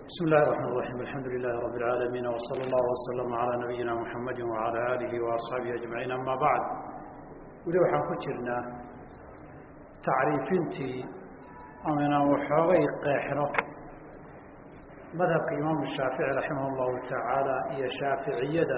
بسم الله الرحمن الرحيم الحمد لله رب العالمين وصلى الله وسلم على نبينا محمد وعلى آله وأصحابه أجمعين أما بعد weli waxaan ku jirnaa tacriifintii ama inaan waxoogay qeexno madhabka imaamu shaafici raximah اllahu tacaala iyo shaaficiyada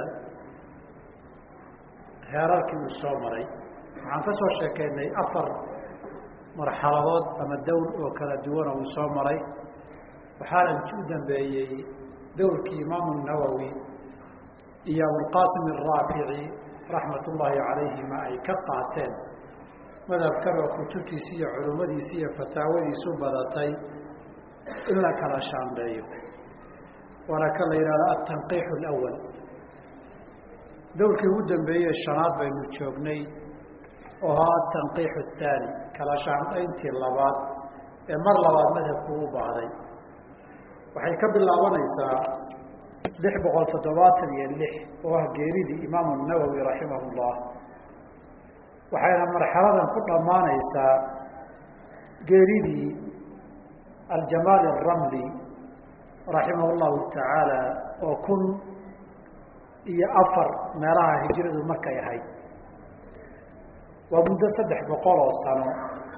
heerarkii uu soo maray waxaan ka soo sheekeynay afar marxaladood ama dowr oo kala duwan oo uu soo maray waxaana u dambeeyey dowrkii imaamu nawowi iyo abulqaasim araafici raxmat ullaahi calayhima ay ka qaateen madhabkan oo kutubtiisi iyo culummadiisi iyo fataawadiisu badatay in la kala shaandheeyo waana ka la yidhahda altanqiixu alawal dowrkii ugu dambeeyey shanaad baynu joognay oo ahaa atanqiixu athaani kala shaandhayntii labaad ee mar labaad madhabku u baahday waxay ka bilaabanaysaa lix boqol toddobaatan iyo lix oo ah geeridii imaamu nawowi raximah ullah waxayna marxaladan ku dhammaanaysaa geeridii aljamaal aramli raximah llahu tacaala oo kun iyo afar meelaha hijradu markay ahayd waa muddo saddex boqol oo sano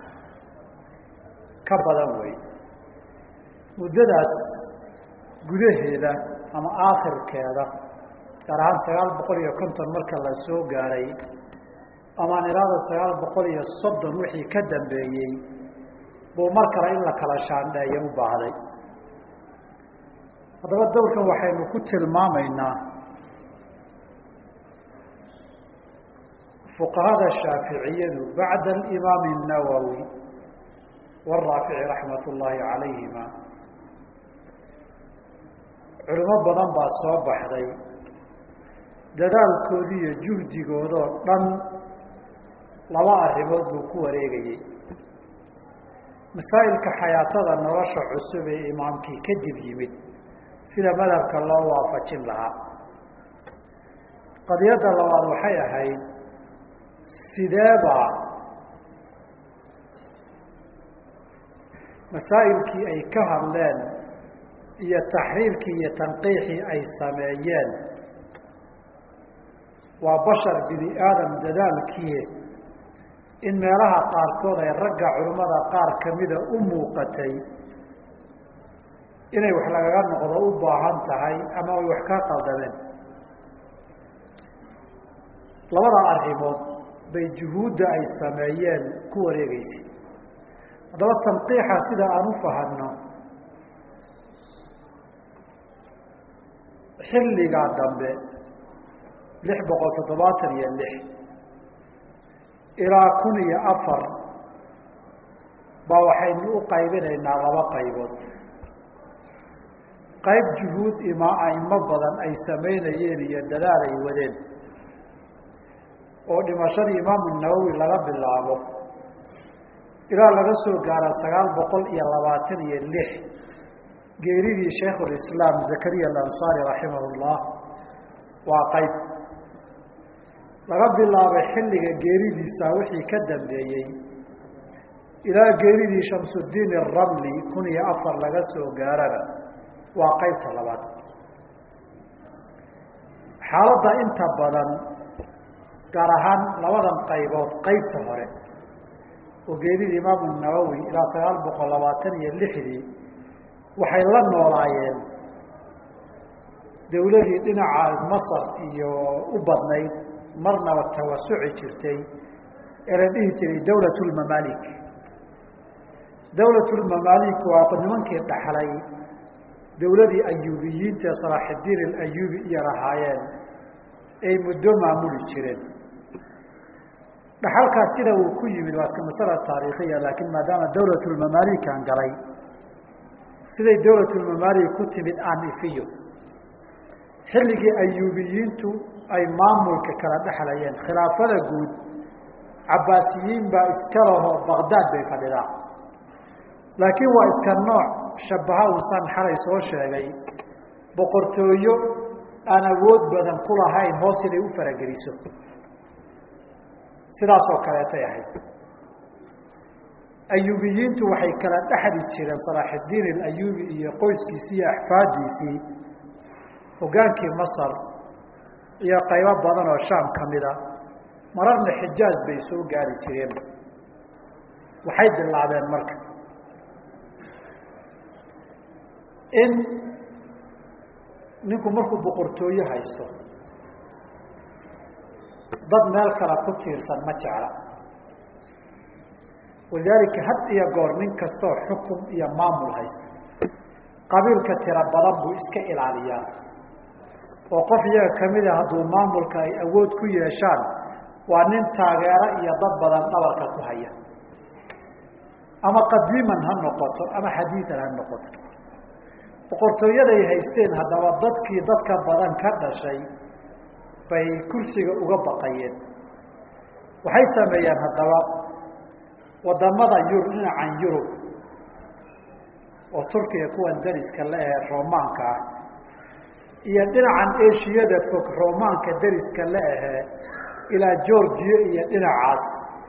ka badan wey muddadaas gudaheeda ama aakhirkeeda gaar ahaan sagaal boqol iyo konton marka la soo gaadhay amaan ilaada sagaal boqol iyo soddon wixii ka dambeeyey buu mar kale in la kala shaandheeyo u baahday haddaba dowrkan waxaynu ku tilmaamaynaa fuqahada shaaficiyadu bacda alimaami الnawowi wاraafici raxmat ullaahi calayhima culimo badan baa soo baxday dadaalkoodi iyo juhdigoodoo dhan laba arrimood buu ku wareegayey masaa'ilka xayaatada nolosha cusub ee imaamkii kadib yimid sida madhabka loo waafajin lahaa qadiyadda labaad waxay ahayd sideebaa masaa'ilkii ay ka hadleen iyo taxriirkii iyo tanqiixii ay sameeyeen waa bashar bini aadam dadaalkii in meelaha qaarkood ay ragga culimmada qaar kamida u muuqatay inay wax lagaga noqdo u baahan tahay ama ay wax ka qaldameen labada arrimood bay juhuudda ay sameeyeen ku wareegeysay haddaba tanqiixa sida aan u fahanno xilligaa dambe lix boqol toddobaatan iyo lix ilaa kun iyo afar baa waxaynu u qaybinaynaa laba qaybood qayb juhuud ima aimo badan ay samaynayeen iyo dadaal ay wadeen oo dhimashadii imaamu nawowi laga bilaabo ilaa laga soo gaara sagaal boqol iyo labaatan iyo lix geeridii shaykhulislaam zakariya alansaari raximah llah waa qayb laga bilaabay xilliga geeridiisa wixii ka dambeeyey ilaa geeridii shamsudiin aramli kun iyo afar laga soo gaarana waa qaybta labaad xaaladda inta badan gaar ahaan labadan qaybood qaybta hore oo geeridii imaamu nawowi ilaa sagaal boqol labaatan iyo lixdii waxay la noolaayeen dawladii dhinaca masar iyo u badnayd marnaba tawasuci jirtay ee la dhihi jiray dawlat lmamaalik dawlat lmamaalik waa nimankii dhaxlay dawladii ayuubiyiinta ee salaaxidiin alayuubi iyo lahaayeen ay muddo maamuli jireen dhaxalkaas sida uu ku yimid waa iska masala taariikhiya laakiin maadaama dawlat lmamaalikan galay siday dawlat lmamaalik ku timid aan ifiyo xilligii ayuubiyiintu ay maamulka kala dhexlayeen khilaafada guud cabaasiyiin baa iska laho baqdaad bay fadhidaa laakiin waa iska nooc shabaha uusan xalay soo sheegay boqortooyo aan awood badan ku lahayn hoos inay u farageliso sidaasoo kaleetay ahayd ayuubiyiintu waxay kala dhexli jireen salaaxiddiin alayuubi iyo qoyskiisii iyo axfaadiisii hogaankii masar iyo qaybo badan oo shaam ka mida mararna xijaaj bay soo gaari jireen waxay bilaabeen marka in ninku markuu boqortooye haysto dad meel kale ku tiirsan ma jecla walidaalika had iyo goor nin kastoo xukun iyo maamul haysta qabiilka tiro badan buu iska ilaaliyaa oo qof iyaga kamida hadduu maamulka ay awood ku yeeshaan waa nin taageero iyo dad badan dhabarka ku haya ama qadiiman ha noqoto ama xadiidan ha noqoto boqortooyaday haysteen haddaba dadkii dadka badan ka dhashay bay kursiga uga baqayeen waxay sameeyeen haddaba wadamada yurub dhinacan yurub oo turkiga kuwan dariska la ahe romaanka ah iyo dhinacan eshiyada fog romaanka dariska la ahee ilaa georgiya iyo dhinacaas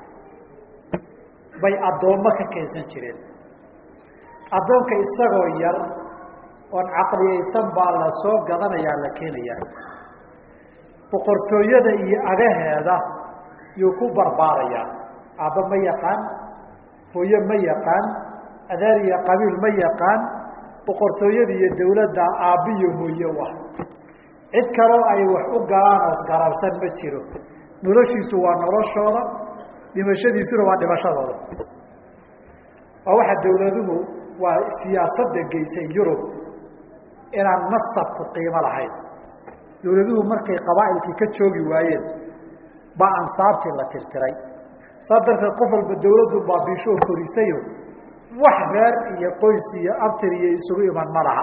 bay addoommo ka keensan jireen addoonka isagoo yar oon caqliyaysan baa la soo gadanayaa la keenayaa boqortooyada iyo agaheeda yuu ku barbaarayaa aabba ma yaqaan hooye ma yaqaan adeer iyo qabiil ma yaqaan boqortooyada iyo dawladda aabbiyo hooye u ah cid kaloo ay wax u galaan oo garabsan ma jiro noloshiisu waa noloshooda dhimashadiisuna waa dhimashadooda waa waxa dawladuhu waa siyaasadda geysay yurub inaan nasabku qiimo lahayn dawladuhu markay qabaa'ilkii ka joogi waayeen baa ansaabtii la tirtiray saas darteed qof walba dawladdu baabiishoo korisayo wax reer iyo qoys iyo abtir iyo isugu iman ma laha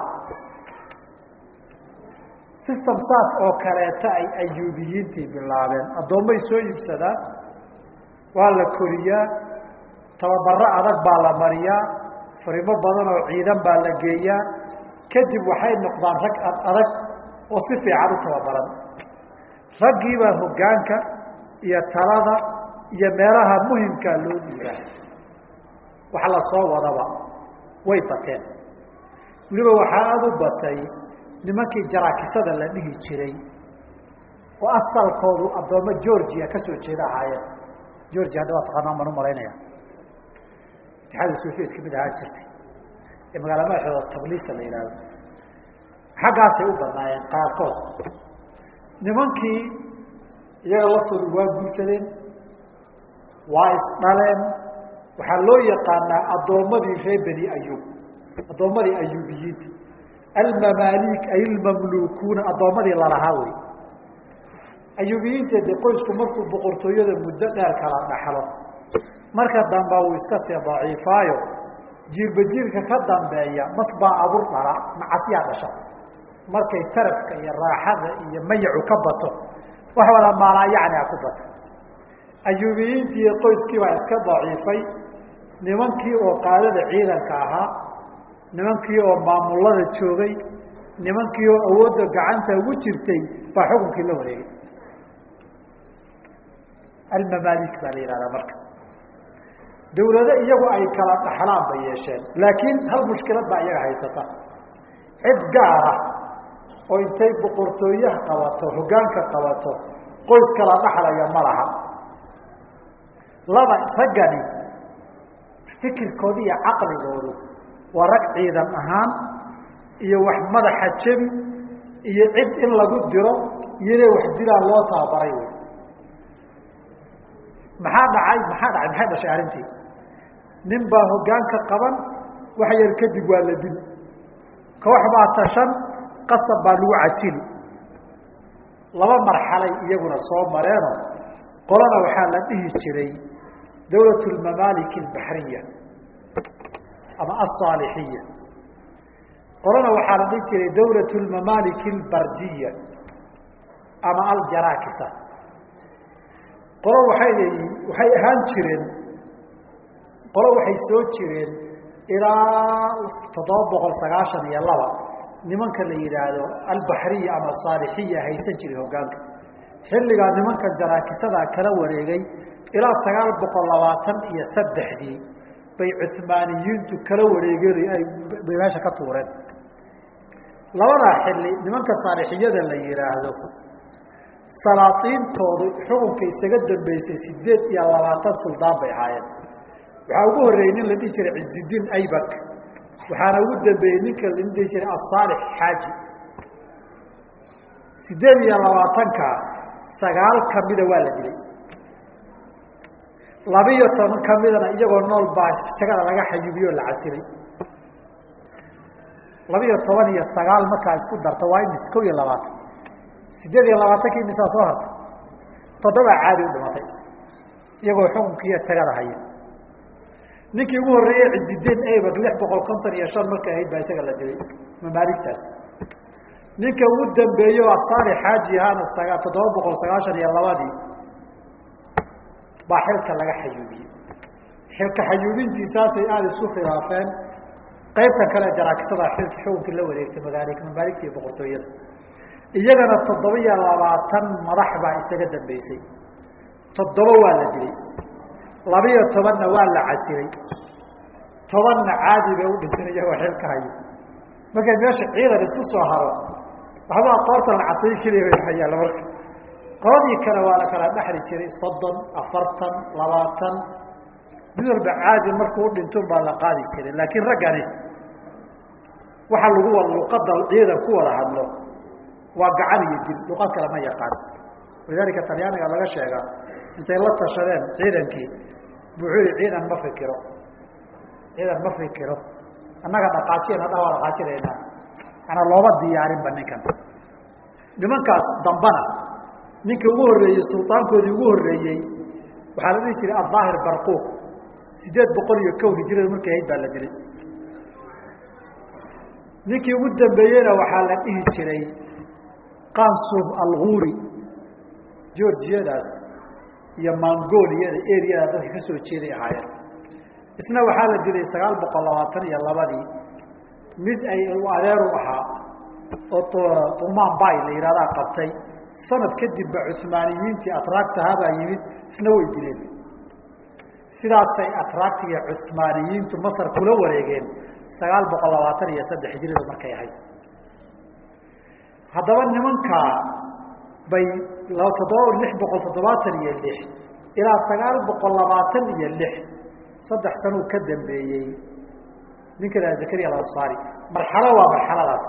system saas oo kaleeta ay ayuubiyiintii bilaabeen addoommay soo iibsadaan waa la koriyaa tababaro adag baa la mariyaa farimo badan oo ciidan baa la geeyaa kadib waxay noqdaan rag ad adag oo si fiican u tababaran raggiibaa hoggaanka iyo talada iyo meelaha muhimkaa loo dhiibaa wax la soo wadaba way bateen weliba waxaa aada u batay nimankii jaraakisada la dhihi jiray oo asalkoodu addoommo georgia ka soo jeeda ahaayeen georgia hadda waa taqaanaa maan u malaynaya itixaada soviet kamid ahaan jirtay ee magaala madaxooda tabliisa la yidhahdo xaggaasay u badnaayeen qaarkood nimankii iyaga laftoodu waa guursadeen waa isdhaleen waxaa loo yaqaanaa addoommadii reer beni ayub addoommadii ayuubiyiinta almamaalik ay ilmamlukuuna addoommadii lalahaa wey ayuubiyiinta de qoysku markuu boqortooyada muddo dheer kala dhaxlo marka dambe uu iska sii daciifaayo jiilba jiilka ka dambeeya mas baa abur dhala macasyaa dhasha markay tarafka iyo raaxada iyo mayacu ka bato wax wada maalaayacni a ku bato ayuubiyiintii iyo qoyskii baa iska daciifay nimankii oo qaadada ciidanka ahaa nimankii oo maamulada joogay nimankii oo awoodda gacanta ugu jirtay baa xukunkii la wareegay almamaalik baa la yihahdaa marka dawlado iyagu ay kala dhaxlaan bay yeesheen laakiin hal mushkilad baa iyaga haysata cid gaara oo intay boqortooyaha qabato hoggaanka qabato qoys kala dhaxlaya ma laha laba raggani fikirkooda iyo caqligoodu waa rag ciidan ahaan iyo wax madaxa jebi iyo cid in lagu diro iyo inay wax dilaan loo tababaray wey maxaa dhacay maxaa dhacay maxay dhashay arrintii nin baa hoggaanka qaban wax yar kadib waa la dili koox baa tashan qasab baa lagu casili laba marxalay iyaguna soo mareeno qolana waxaa la dhihi jiray dawlat lmamaalik albaxriya ama alsaalixiya qolana waxaa la dhihi jiray dawlat lmamaalik albarjiya ama aljarakisa qolo waxay leeyihin waxay ahaan jireen qolo waxay soo jireen ilaa toddoba boqol sagaashan iyo laba nimanka la yidhaahdo albaxriya ama saalixiya haysan jiray hoggaanka xilligaa nimankan jaraakisada kala wareegay ilaa sagaal boqol labaatan iyo saddexdii bay cuhmaaniyiintu kala wareegeen ay bay meesha ka tuureen labadaa xilli nimanka saalixiyada la yihaahdo salaatiintoodu xukunka isaga dambeysay sideed iyo labaatan suldaan bay ahaayeen waxaa ugu horreeyey nin la dhihi jiray cizidiin aybak waxaana ugu dambeeyey ninka la dhihi jiray asaalix xaaji sideed iyo labaatanka sagaal kamida waa la dilay labiyo toban kamidana iyagoo nool baa jagada laga xayubiyo o la casilay labiyo toban iyo sagaal markaa isku darta waa imis kow iyo labaatan sideed iyo labaatankii imisaa soo hartay toddobaa caadi u dhimatay iyagoo xukunkiiyo jagada haya ninkii ugu horreeyey cizidiin abak lix boqol konton iyo shan markay ahayd baa isaga la dilay mamaaligtaas ninka ugu dambeeyo asaali xaaji ahaana saga toddoba boqol sagaashan iyo labadii baa xilka laga xayuubiyey xilka xayuubintiisaasay aada isu khilaafeen qaybta kale jaraakisada xilka xukunkii la wareegtay magaali mamaaligta iyo boqortooyada iyagana toddoba iyo labaatan madax baa isaga dambeysay toddoba waa la dilay labiyo tobanna waa la casilay tobanna caadi bay u dhinteen iyagoo xilka hayo markay meesha ciidan isku soo haro waxbaa qoorta la casay keliya bay hayaala marka qoladii kale waa la kala dhexli jiray soddon afartan labaatan mid walba caadi markuu u dhintun baa la qaadi jiray laakiin raggani waxa lagu wada luqada ciidan ku wada hadlo waa gacan iyo dil luqad kale ma yaqaan walidaalika talyaaniga laga sheega intay la tashadeen ciidankii buxuu yihi ciidan ma fikiro ciidan ma fikiro annaga dhaqaajiyan hadha waa dhaqaajinaynaa manaa looma diyaarinba ninkan nimankaas dambana ninkii ugu horreeyey sultaankoodii ugu horreeyey waxaa la dhihi jiray addaahir barquuq sideed boqol iyo kow hijirada markay ahayd baa la dilay ninkii ugu dambeeyeyna waxaa la dhihi jiray qansum alguuri georgiyadaas iyo mongoliyada areada dadka ka soo jeeday ahaayeen isna waxaa la dilay sagaal boqol labaatan iyo labadii mid ay adeeru ahaa oo umaan bay la yihahdaa qabtay sanad kadib ba cuhmaaniyiintii atraagtahabaa yimid isna way dileen sidaasay atraagtiga cuhmaaniyiintu masar kula wareegeen sagaal boqol labaatan iyo saddex hijrida markay ahayd haddaba nimankaa bay toddoba lix boqol toddobaatan iyo lix ilaa sagaal boqol labaatan iyo lix saddex sanuu ka dambeeyey ninka la zakariya alansaari marxalo waa marxaladaas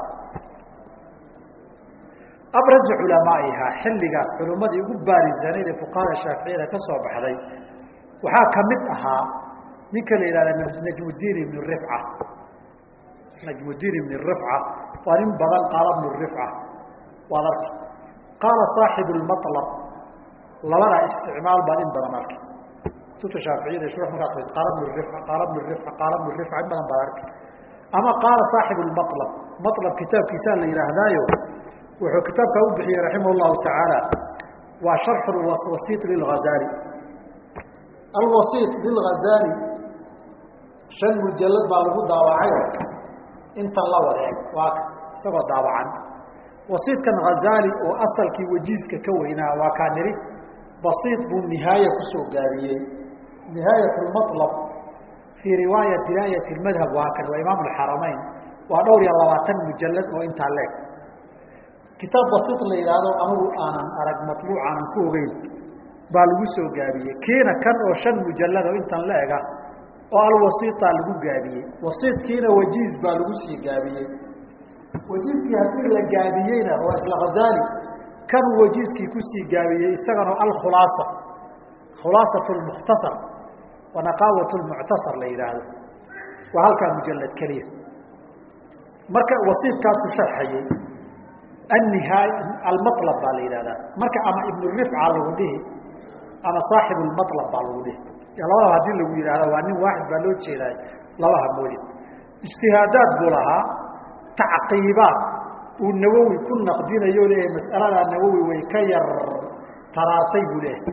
abrazu culamaaihaa xilligaas culimmadii ugu baarisaneyd ee fuqahada shaaficiyada ka soo baxday waxaa kamid ahaa ninka la yihahda najmudiin ibn rifca najmudiin ibn rifca waa nin badan qaala bnu rifca waad arki qaala saaxibu lmalab labadaa isticmaal baan in badan arki kutubta shaaficiyada shur markaad fas qaala bnu rifca qaala bnu rifca qaala bnu rifca in badan baad arki ama qaala saaxibu lmalab malab kitaabkiisaa la yihaahdaayo wuxuu kitaabkaa u bixiyey raximah llahu tacaala waa sharxu wasiit lilghazali alwasiit lilghazali shan mujalad baa lagu daawacay intan la wadeeg waa isagoo daawacan wasiitkan hazali oo asalkii wajiiska ka weynaa waa kaa niri basiit buu nihaaya kusoo gaabiyey nihaayat lmalab fii riwaaya diraayat madhab waa kan waa imaam alxaramayn waa dhowr iyo labaatan mujalad oo intaa leeg kitaab basiit la yidhaahdo anigu aanan arag matluuc aanan ku ogeyn baa lagu soo gaabiyey kiina kan oo shan mujalad oo intan la ega oo alwasiitaa lagu gaabiyey wasiitkiina wajiiz baa lagu sii gaabiyey wajiiskii haddii la gaabiyeyna waa isla hazali kan wajiiskii kusii gaabiyey isagana alkhulaasa khulaasat lmukhtasar wa naqaawat lmuctasar la yidhaahdo waa halkaa mujalad keliya marka wasiitkaasu sharxayey annihaay almalab baa la yidhahdaa marka ama ibnu rifca lagu dhihi ama saaxibu lmalab baa lagu dhihi labadaba hadii lagu yidhahda waa nin waaxid baa loo jeedaay labaha moodin ijtihaadaad buu lahaa tacqiibaad uu nawowi ku naqdinayo leeyahay mas'aladaa nawowi way ka yar taraartay buu leeyahay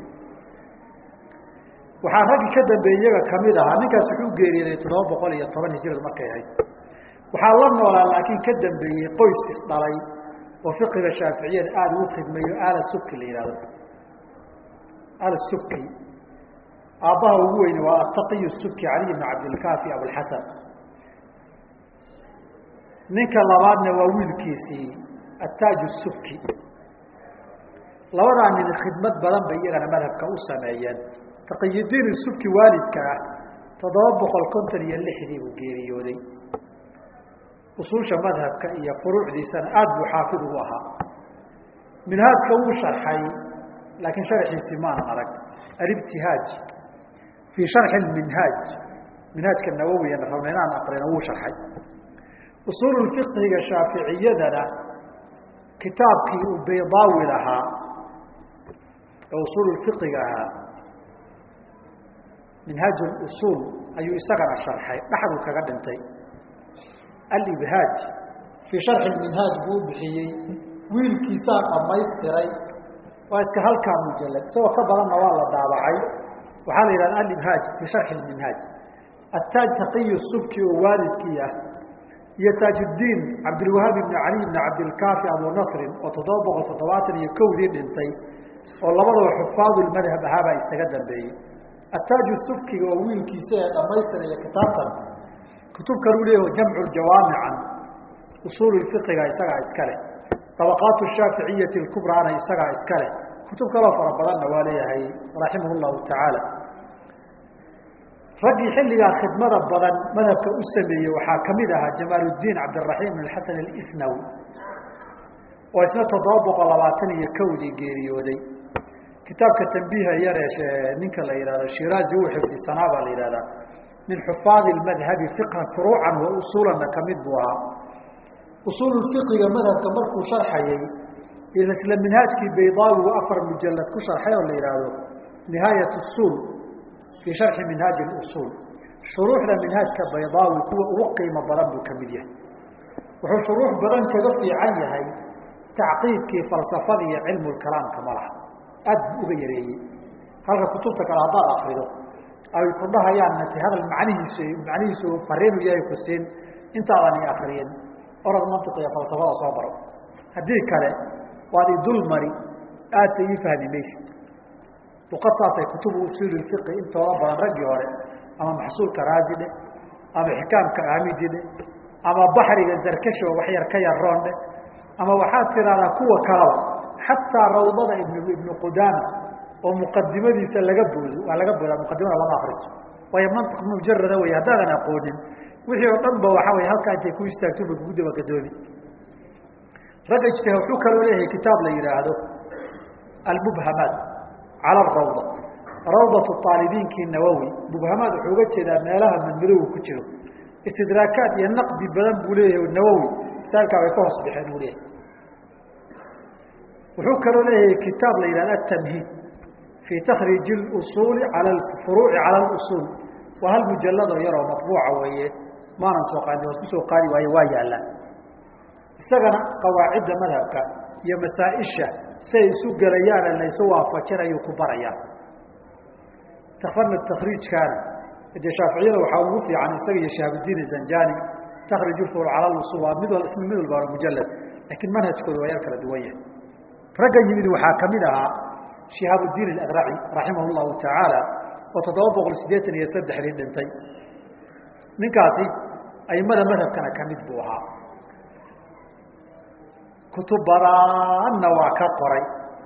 waxaa raggii ka dambeeyey iyaga kamid ahaa ninkaas wuxuu geeriyooday toddoba boqol iyo toban hijirada markay ahayd waxaa la noolaa laakiin ka dambeeyey qoys isdhalay oo fiqiga shaaficiyada aada ugu khidmeeyo aala subki la yihahdo aala subki aabbaha ugu weyne waa ataqiy subki caliy bn cabdilkaafi abulxasan ninka labaadna waa wiilkiisii attaaj subki labadaa nin khidmad badan bay iyagana madhabka u sameeyeen taqiyudiin subki waalidka ah toddoba boqol konton iyo lixdii buu geeriyooday usuusha madhabka iyo furuucdiisana aada buu xaafid ugu ahaa minhaajka wuu sharxay laakiin sharxiisii maanan arag alibtihaaj fii sharxi minhaaj minhaajka nawowiya rabna inaan aqrino wuu sharxay usuulu fiqhiga shaaficiyadana kitaabkii uu baydaawi lahaa ee usuulu fiqiga ahaa minhaaj usuul ayuu isagana sharxay dhaxduu kaga dhintay alibhaaj fii sharxi minhaaj buu u bixiyey wiilkiisaa dhamaystiray waa iska halkaa mujalad isagoo ka badanna waa la daabacay waxaa la yidhahda alibhaaj fii sharxi minhaaj attaaj taqiy subki oo waalidkii ah iyo taajuddiin cabdilwahaab ibni cali ibni cabdilkaafi abu nasrin oo toddoba boqol toddobaatan iyo kowdii dhintay oo labadaba xufaadulmadhab ahaabaa isaga dambeeyey attaaju subkiga oo wiilkiisa ee dhamaystiraya kitaabtan kutub kaluu leeyaho jamcu jawaamican usuul fiqiga isagaa iska leh طabaqaat shaaficiyati kubraana isagaa iska leh kutub kaloo fara badanna waa leeyahay raximah llahu tacaala raggii xilligaa khidmada badan madhabka u sameeyey waxaa kamid ahaa jamaaluddiin cabdiraxiim ibn xasan alisnawi oo isna toddoba boqol labaatan iyo kowdii geeriyooday kitaabka tambiiha yareeshe ninka la yihahdo shiraazi uu xifdisanaa baa la yihahdaa min xufaadi madhabi fiqhan furuucan wa usuulanna kamid buu ahaa usuulu fiqiga madhabka markuu sharxayay isla minhaajkii baydaawi uu afar mujalad ku sharxay oo la yidhaahdo nihaayat usuul fii sharxi minhaaji usuul shuruuxda minhaajka baydaawi kuwa ugu qiimo badan buu kamid yahay wuxuu shuruux badan kaga fiican yahay tacqiidkii falsafada iyo cilmu kalaamka malaha aad buu uga yareeyey halka kutubta kale haddaad akrido ay ku dhahayaan nati hadal macnihiisu macnihiisu fariinu yahay ku siin intaadan i akriyin orad mantiq iyo falsafada soo baro haddii kale waad idul mari aadsa ii fahmi maysid luqadtaasay kutubu usuuli fiqi intooda badan raggii hore ama maxsuulka raazi dhe ama xikaamka aamidi dhe ama baxriga zarkasho wax yar ka yaroon dhe ama waxaad tidahdaa kuwa kalaba xataa rawdada ibn ibnu qudaama oo muqadimadiisa laga boodo waa laga boodaa muqadimada lama akriso waayo mantiq mujarada wey haddaadan aqoonin wixii oo dhan ba waxaa wey halkaa intay ku istaagto ba kugu daba gadoomi ragga ijtihaad wuxuu kaloo leeyahay kitaab la yidhaahdo almubhamaat cala arawda rawdatu aalibiinkii nawowi mubhamaad wuxuu uga jeedaa meelaha madmadowga ku jiro istidraakaad iyo naqdi badan buu leeyahay nawowi masaailkaa way ka hoos baxeen uu leeyahay wuxuu kaloo leeyahay kitaab la yidhahdo atamhiid fii takhriiji usuuli ala furuuci cala usuul waa hal mujalladoo yaroo maطbuuca weeye maanan soo qaadin waad kusoo qaadi waaye waa yaallaan isagana qawaacidda madhabka iyo masaaisha si ay isu gelayaane laysu waafajinayuu ku barayaa tafana takriijkaana dee shaaficiyada waxaa ugu fiican isaga iyo shahaabuddiin zanjani takrij furuuc cala usul waa mid ism mid walba mujalad laakiin manhajkooda waa yar kala duwan yahay ragga yimid waxaa kamid ahaa shihaabuddiin adraci raximah llahu tacaala oo toddoba boqol siddeetan iyo saddexdii dhintay ninkaasi aimada madhabkana kamid buu ahaa kutub badanna waa ka qoray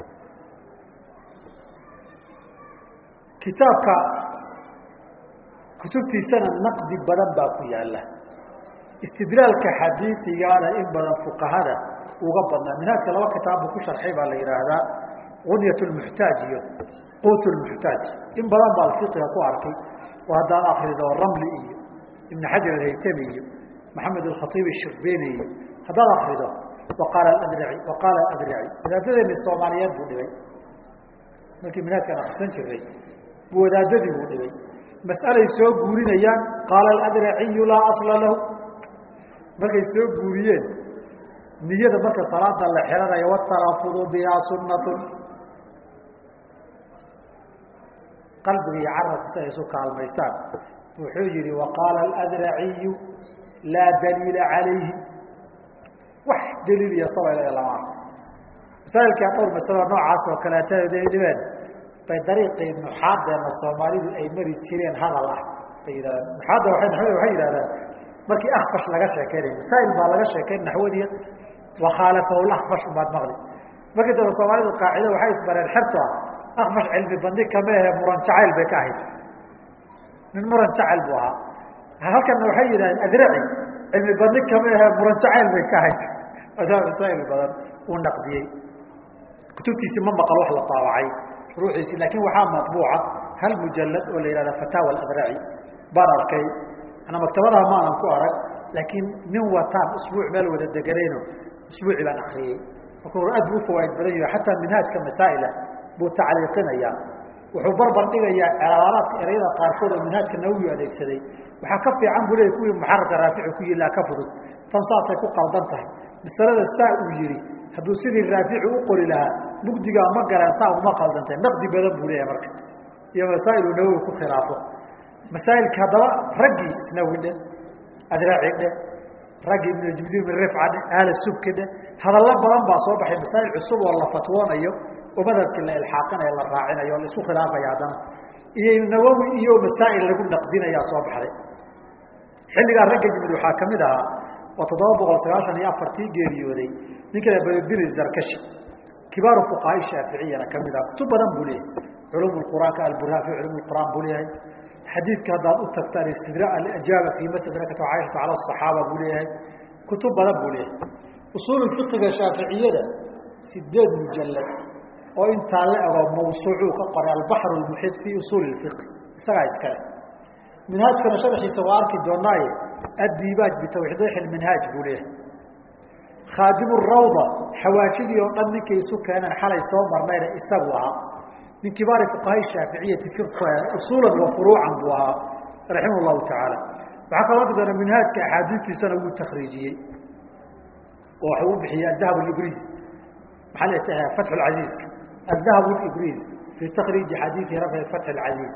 kitaabka kutubtiisana naqdi badan baa ku yaala istidlaalka xadiiigaana in badan fuqahada uga badnaa minhaajka laba kitaab buu ku sharxay baa la yidhaahdaa gunyat lmuxtaaj iyo quut lmuxtaaj in badan baa fiqiga ku arkay oo haddaad akrido ramli iyo ibn xajar alhaytami iyo maxamed alkhaiib shirbeeni iyo haddaad akrido waqaala adrici waqaala adrici wadaadadeeni soomaaliyeed buu dhigay markii minhaajkan akrisan jiray buu wadaadadii buu dhigay mas'alay soo guurinayaan qaala aladriciyu laa asla lahu markay soo guuriyeen niyada marka salaada la xiranayo watarafudu bihaa sunatun qalbiga iyo carabku si ay isu kaalmaystaan wuxuu yihi waqaala adraciyu laa daliila calayhi wax daliil iyo sabay lama arko masaailkaa dhowr masalo noocaas oo kaleeta dhibeen bay dariiqii nuxaadeena soomaalidu ay mari jireen hadal ah bay yidhahdaan nuxaadda waay naxwada waxay yidhahdaan markii akfash laga sheekeynayo masaa'il baa laga sheekeyn naxwadiya wakhaalafahu lakfash umaad maqli markii dambe soomaalidu qaacida waxay isbareen xerto ah akfash cilmi bandi kama ahe muran jacayl bay ka ahayd nin muran jacayl buu ahaa halkana waxay yidhahdeen adraci cilmi bandi kama ahe muran jacayl bay ka ahayd adaa masaa'il badan uu naqdiyey kutubtiisi ma maqal wax la taabacay ruuxiisi laakiin waxaa maطbuuca hal mujalad oo la yihahda fataawa adraci baan arkay ana maktabadaha maanan ku arag laakiin nin wataan usbuuc meel wada deganayno usbuuci baan akriyey markuu aad bu ufawaaid badan yaho xataa minhaajka masaa'ila buu tacliiqinaya wuxuu barbar dhigayaa celaalaadka ereyada qaarkood oo minhaajka nawowi adeegsaday waxaa ka fiican buu leeyay kuwii muxararka raafici ku yilaa ka fudud tan saasay ku qaldan tahay masalada saa uu yihi hadduu sidii raafici u qori lahaa mugdigaa ma galeen saa uma qaldantahy naqdi badan buu leeyahay marka iyo masaa'ilu nawowi ku khilaafo masaa'ilka haddaba raggii isnawi dhe adraaci dhe raggii ibnu jibdiin bin rifca dhe ahla subki dhe hadallo badan baa soo baxay masaa'il cusub oo la fatwoonayo oo madhabkii la ilxaaqinayo la raacinayo o la isku khilaafaya haddana iyo nawowi iyo masaa'il lagu naqdinayaa soo baxday xilligaa ragga yimid waxaa kamid ahaa waa toddoba boqol sagaashan iyo afartii geeriyooday ninka baddiris darkashi kibaaru fuqahaa shaaficiyana kamid ah kutub badan buu leeyahay culum quraanka alburhaan fi culum quraan buu leeyahay xadiidka haddaad u tagto alistidra alajaaba fi mastadrakat caaishata cala asaxaaba buu leeyahay kutub badan buu leeyahay usuul fiqiga shaaficiyada sideed mujalad oo intaa la ego mawsuucuu ka qoray albaxr lmuxiit fi usuuli fiqi isagaa iskale minhaajkana sharaxiisa waa arki doonaaye addiibaaj bitawxiidix minhaaj buu leeyahay khaadim rawda xawaashidii oo dhan ninkay isu keeneen xalay soo marnayna isagu ahaa min kibaari fuqahaa shaaficiyati usuulan wa furuucan buu ahaa raximah llahu tacaala waxaa kaloo arki doona minhaajka axaadiistiisana wuu takriijiyey oo waxuu u bixiyey adahab ibris maxaa la fatxu lcaziizka adahab ibris fi takriiji xadiidi rafci fatxi lcaziiz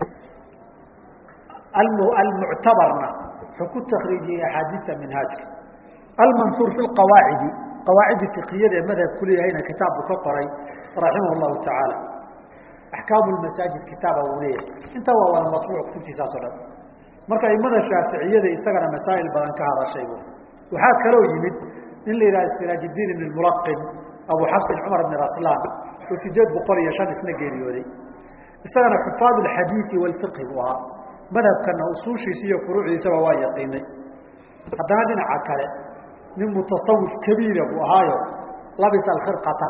almuctabarna wuxuu ku takriijiyey axaadiista minhaajka almansuur fi qawaacidi qawaacidi fiqiyada ee madhabku leeyahayna kitaab buu ka qoray raximah llahu tacaala axkaamu masaajid kitaaba uu leeyahay intaa waa wada matbuuc kutubtiisaas o dhan marka aimada shaaficiyada isagana masaa'il badan ka hadashay bu waxaa kaloo yimid nin la yidhaha siraajdiin ibn mulaqin abu xasin cumar ibn raslaan oo sideed boqol iyo shan isna geeriyooday isagana xufaad alxadiidi walfiqhi buu ahaa madhabkana usuushiisa iyo furuucdiisaba waa yaqiinay haddana dhinaca kale nin mutasawif kabiira buu ahaayo labisa alkhirqata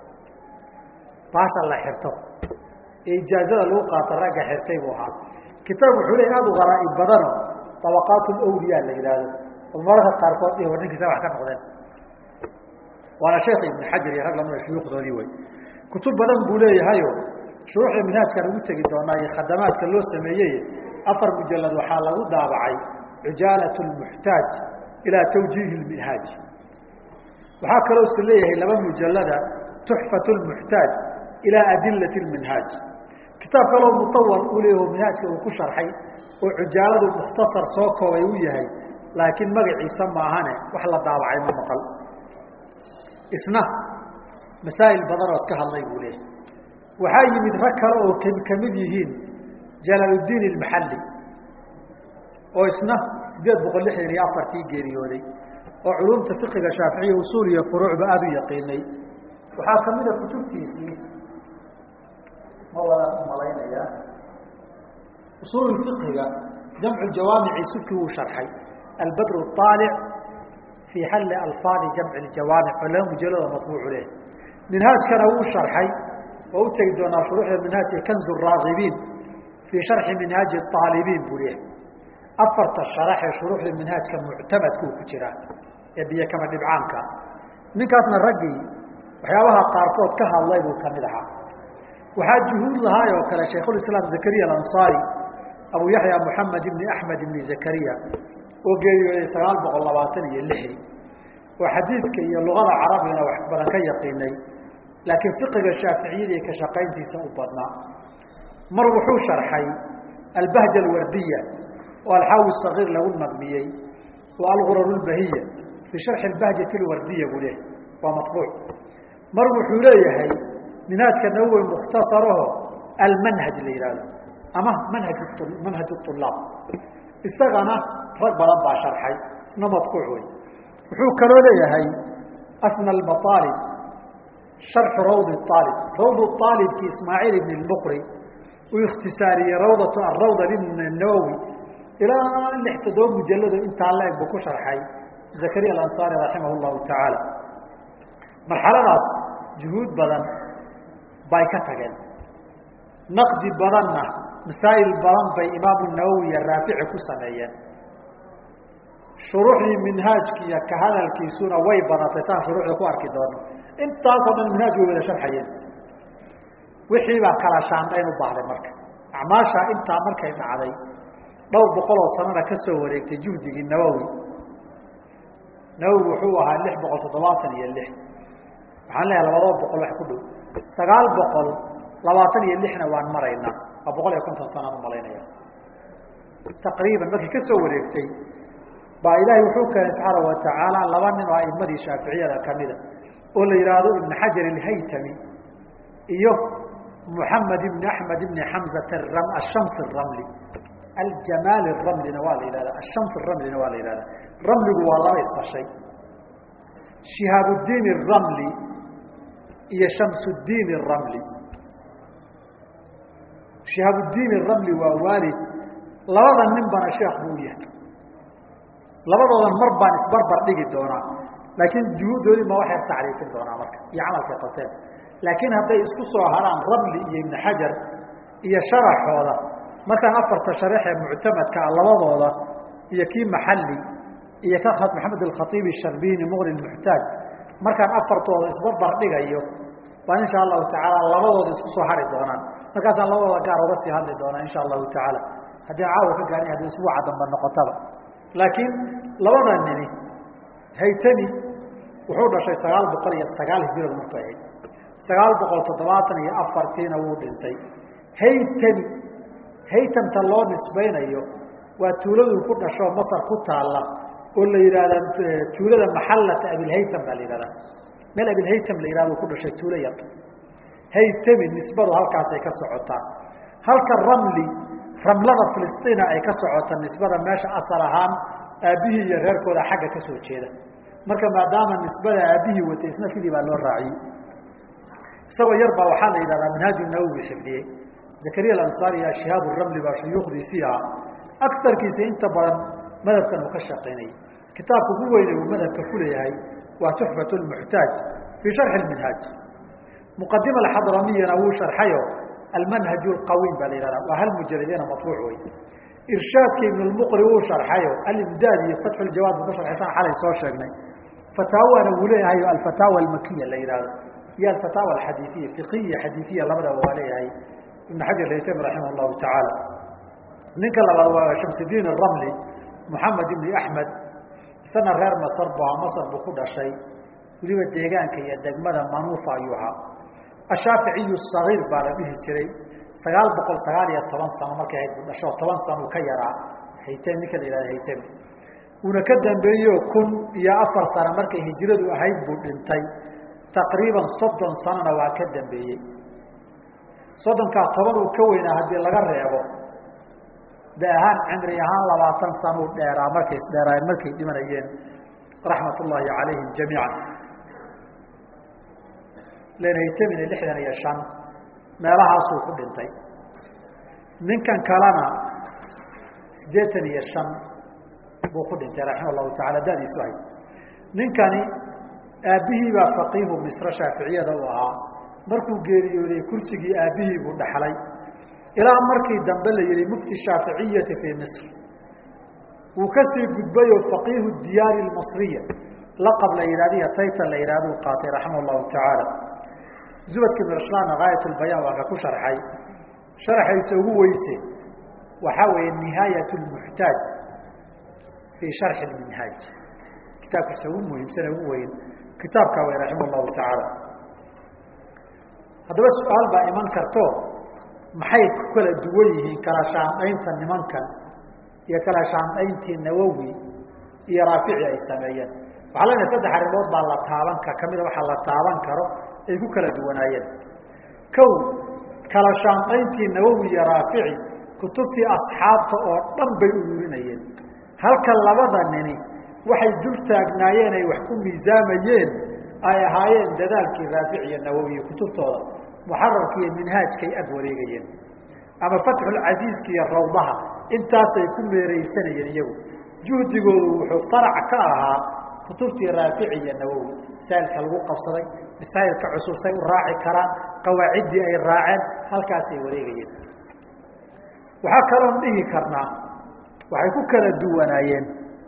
baasha la xirto ee ijaazada lagu qaato ragga xirtay buu ahaa kitaab wuxuu leey aada u gharaaib badano dabaqaat lawliya la yidhaahdo oo mararka qaarkood dhihi war ninkiisa wax ka noqdeen waana sheekh ibn xajar iyo rag lamida shuyuukhdoodii wey kutub badan buu leeyahayo shuruuxda minhaajkaan ugu tegi doonaa iyo khadamaadka loo sameeyey afar mujalad waxaa lagu daabacay cujaalat lmuxtaaj ilaa tawjiihi lminhaaj waxaa kaloo is leeyahay laba mujalada tuxfat lmuxtaaj ilaa adilati lminhaaj kitaab kaloo mutawal uu leeyaho minhaajka uu ku sharxay oo cujaaladu mukhtasar soo koobay u yahay laakiin magaciisa maahane wax la daabacay ma maqal isna masaa'il badan oo iska hadlay buu leeyahay waxaa yimid rag kale oo kamid yihiin jalaaluddiin ilmaxalli oo isna sideed boqol lixdan iyo afartii geeriyooday oo culumta fiqiga shaaficiya usuul iyo furuucba aada u yaqiinay waxaa kamida kutubtiisii ma wada malaynaya usuul fiqiga jamcu jawaamici sufki wuu sharxay albadru aalic fii xalli alfaadi jamci ljawaamic oo laba mujalado matbuucu leh minhaajkana wuu sharxay oo u tegi doonaa shuruuxda minhaajka kanzu raagibiin fii sharxi minhaaji aalibiin buu leehay afarta sharax ee shuruuxda minhaajka muctamadka uu ku jiraa ee biyo kama dhibcaanka ninkaasna raggii waxyaabaha qaarkood ka hadlay buu kamid ahaa waxaa juhuud lahaay oo kale shaykhulislaam zakariya alansaari abu yaxya moxamed ibni axmed ibni zakariya oo geeriyooday sagaal boqol labaatan iyo lixdii oo xadiidka iyo luqada carabigana wax badan ka yaqiinay laakiin fiqiga shaaficiyada iyo ka shaqayntiisa u badnaa mar wuxuu sharxay albahja alwardiya oo alxaawi sagiir lagu nadmiyey oo algurar lbahiya fii sharxi albahjati alwardiya buu leehay waa maطbuuc mar wuxuu leeyahay minhaajka nawowi mukhtasaraho almanhaj la yihahdo ama manhaj manhaj ulaab isagana rag badan baa sharxay isna madkuuc wey wuxuu kaloo leeyahay asna almaaalib sharxu rawd aalib rawd aalibki ismaaciil ibn lmuqri uu ikhtisaariyey rawdat arawda ibn nawowi ilaa lix toddoba mujalado intaa la-eg buu ku sharxay zakariya alansaari raximah llahu tacaala marxaladaas juhuud badan bay ka tageen naqdi badanna masaa'il badan bay imaamu nawowi iyo raafici ku sameeyeen shuruuxdii minhaajkiiyo ka hadalkiisuna way badatay saan shuruuxda ku arki doono intaasoo dhan minhaaj way wada sharxayeen wixii baa kala shaandhayn u baahday marka acmaashaa intaa markay dhacday dhowr boqol oo sanana ka soo wareegtay juhdigii nawowi nawowi wuxuu ahaa lix boqol toddobaatan iyo lix waxaan leeyahay labadaba boqol wax ku dhow sagaal boqol labaatan iyo lixna waan maraynaa waa boqol iyo konton sanaan umalaynaya taqriiban markii ka soo wareegtay baa ilaahay wuxuu keenay subxaana watacaala laba nin oo aimadii shaaficiyada kamida oo la yihaahdo ibn xajar alhaytami iyo muxamed ibn axmed ibn xamzat ashams ramli aljamaal ramlina waa la yihahda ashams ramlina waa la yihahda ramligu waa laba isashay shihaabuddiin ramli iyo shamsuddiin ramli shihaabuddiin ramli waa waalid labada nin bana sheekh buu u yahay labadoodan mar baan isbarbar dhigi doonaa laakiin juhuuddoodii ma waxay tacriifin doonaa marka iyo camalkay qabteen laakiin hadday isku soo haraan ramli iyo ibn xajar iyo sharaxooda markaan afarta sharaxee muctamadka ah labadooda iyo kii maxalli iyo ka maxamed alkhaiibi sharbini muqni muxtaaj markaan afartooda isbarbar dhigayo baan insha allahu tacaala labadooda isku soo hari doonaan markaasaan labadooda gaar uga sii hadli doonaa insha allahu tacaala haddii caawa ka gaani haddii isbuuca damba noqotaba laakiin labada nini haytami wuxuu dhashay sagaal boqol iyo sagaal hijiradu markuu ahayd sagaal boqol toddobaatan iyo afartiina wuu dhintay haytami haytamta loo nisbaynayo waa tuuladuu ku dhasho masar ku taalla oo la yihahda tuulada maxallata abilhaytam baa la yihahdaa meel abilhaytam la yihahdo ku dhashay tuulo yar haytami nisbadu halkaasay ka socotaa halka ramli ramlada filistiina ay ka socota nisbada meesha asal ahaan aabbihii iyo reerkooda xagga ka soo jeeda marka maadaama nisbada aabbihii watay isna sidii baa loo raaciyey isagoo yar baa waxaa la yidhahdaa manhaaju nawowi xifdiyey zakariya alansaari iyo shihaab ramli baa shuyuukhdiisii ahaa agarkiisa inta badan madhabkan uu ka shaqaynayay kitaabka ugu weyne uu madhabka ku leeyahay waa tuxfat lmuxtaaj fii sharxi minhaaj muqadima alxadramiyana wuu sharxayo almanhaj lqawiim baa la yihahda waa hal mujaladina matbuuc wey irshaadka ibn lmuqri wuu sharxayo alimdaad iyo fatxu ljawaad buu ka sharxaysan xalay soo sheegnay fataawana wuu leeyahay alfataawa almakiya la yihahdo iyo alfataawa alxadiiiya fiqiya xadiiiya labadaba waa leeyahay ibn xajar haytami raximah llahu tacaala ninka labaad waa shamsudiin ramli moxamed ibni axmed isana reer masar bu ahaa masar buu ku dhashay weliba deegaanka iyo degmada manuufa ayuu ahaa ashaaficiyu sagiir baa la dhihi jiray sagaal boqol sagaal iyo toban sano markay ahayd buu dhasho toban sano uu ka yaraa haytami ninka la yihahda haytami uuna ka dambeeyo kun iyo afar sano markay hijiradu ahayd buu dhintay taqriiban soddon sanona waa ka dambeeyey soddonkaa toban uu ka weynaa haddii laga reebo de ahaan cimri ahaan labaatan sano u dheeraa markay isdheeraayeen markay dhimanayeen raxmat ullaahi calayhim jamiica lenaytamina lixdan iyo shan meelahaasuu ku dhintay ninkan kalena siddeetan iyo shan buu ku dhintay raxima allahu tacala dadiisu ahayd ninkani aabbihii baa faqiihu misre shaaficiyada u ahaa markuu geeriyooday kursigii aabbihii buu dhaxlay ilaa markii dambe la yihi mufti shaaficiyati fii misr wuu kasii gudbayoo faqiihu diyaari lmasriya laqab la yihahdiyo taytan la yihahdu qaatay raximah llahu tacaala zubadka ibn raslaan gaayat lbayaan waa ka ku sharxay sharxaysa ugu weyse waxaa weeye nihaayat lmuxtaaj fii sharxi minhaaj kitaabkiisa ugu muhiimsane ugu weyn kitaabkaa wey raximah llahu tacaala haddaba su-aal baa iman karto maxay ku kala duwan yihiin kala shaandhaynta nimankan iyo kala shaandhayntii nawowi iyo raafici ay sameeyeen waxaa leenahay saddex arrimood baa la taaban ka kamida waxaa la taaban karo ay ku kala duwanaayeen kow kala shaanqayntii nawowi iyo raafici kutubtii asxaabta oo dhan bay ururinayeen halka labada nini waxay dul taagnaayeen ay wax ku miisaamayeen ay ahaayeen dadaalkii raafici iyo nawowi iyo kutubtooda muxararka iyo minhaajkay ag wareegayeen ama fatxulcasiiska iyo rawdaha intaasay ku meeraysanayeen iyagu juhdigoodu wuxuu farac ka ahaa kutubtii raafici iyo nawowi masaa'ilka lagu qabsaday masaa'ilka cusub say u raaci karaan qawaaciddii ay raaceen halkaasay wareegayeen waxaa kaloon dhihi karnaa waxay ku kala duwanaayeen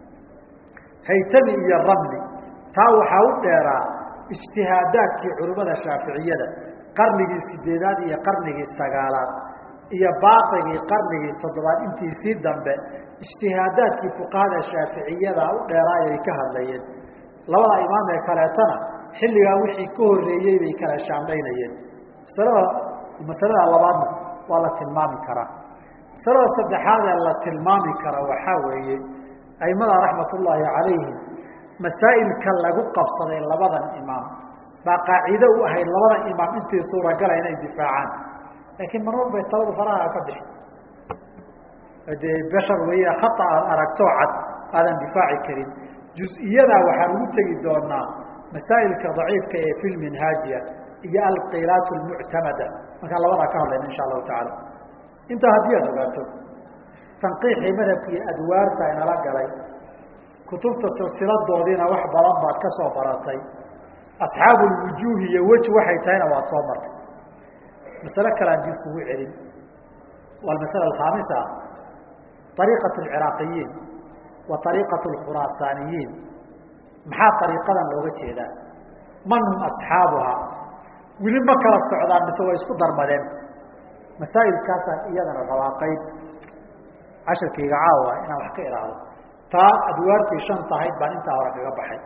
haytami iyo ramli taa waxaa u dheeraa ijtihaadaadkii culimmada shaaficiyada qarnigii sideedaad iyo qarnigii sagaalaad iyo baaqigii qarnigii toddobaad intiisii dambe ijtihaadaadkii fuqahada shaaficiyada u dheeraay ay ka hadlayeen labada imaam ee kaleetana xilligaa wixii ka horeeyey bay kala shaandhaynayeen masalada masalada labaadna waa la tilmaami karaa masalada saddexaad ee la tilmaami kara waxaa weeye aimada raxmat ullaahi calayhim masaa'ilka lagu qabsaday labadan imaam baa qaaciide u ahayd labada imaam intii suuragala inay difaacaan laakiin marmar bay taladu faraha ka bixi dee bashar weeye khata aad aragtoo cad aadan difaaci karin juz-iyadaa waxaan ugu tegi doonaa masaa'ilka daciifka ee fi lminhaajiya iyo alqilaat lmuctamada markaan labadaa ka hadlayna insha allahu tacaala intaa haddii aad ogaato tanqiixii madhabka iyo adwaarta inala galay kutubta silsiladoodiina wax badan baad ka soo baratay asxaabu lwujuuhi iyo weji waxay tahayna waad soo martay masale kalean dib kugu celin waa almasala alkhaamisa ariiqat alciraaqiyiin wa ariiqat alkhuraasaaniyiin maxaa ariiqadan looga jeedaa man hum asxaabuhaa weli ma kala socdaan mise way isku darmadeen masaa'ilkaasaan iyadana rabaa qayb cashirkayga caawa inaan wax ka ihaahdo taa adwaartii shan tahayd baan intaa hore kaga baxay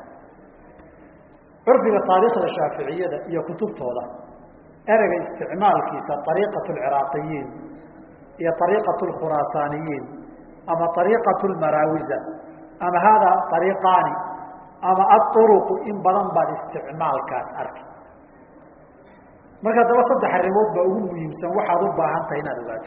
curfiga taariikhda shaaficiyada iyo kutubtooda ereyga isticmaalkiisa ariiqat alciraaqiyiin iyo ariiqat alkhuraasaaniyiin ama ariiqat lmaraawisa ama haadaa ariiqaani ama aطuruqu in badan baad isticmaalkaas arki marka daba saddex arrimood baa ugu muhiimsan waxaad u baahan tahay inaad ogaato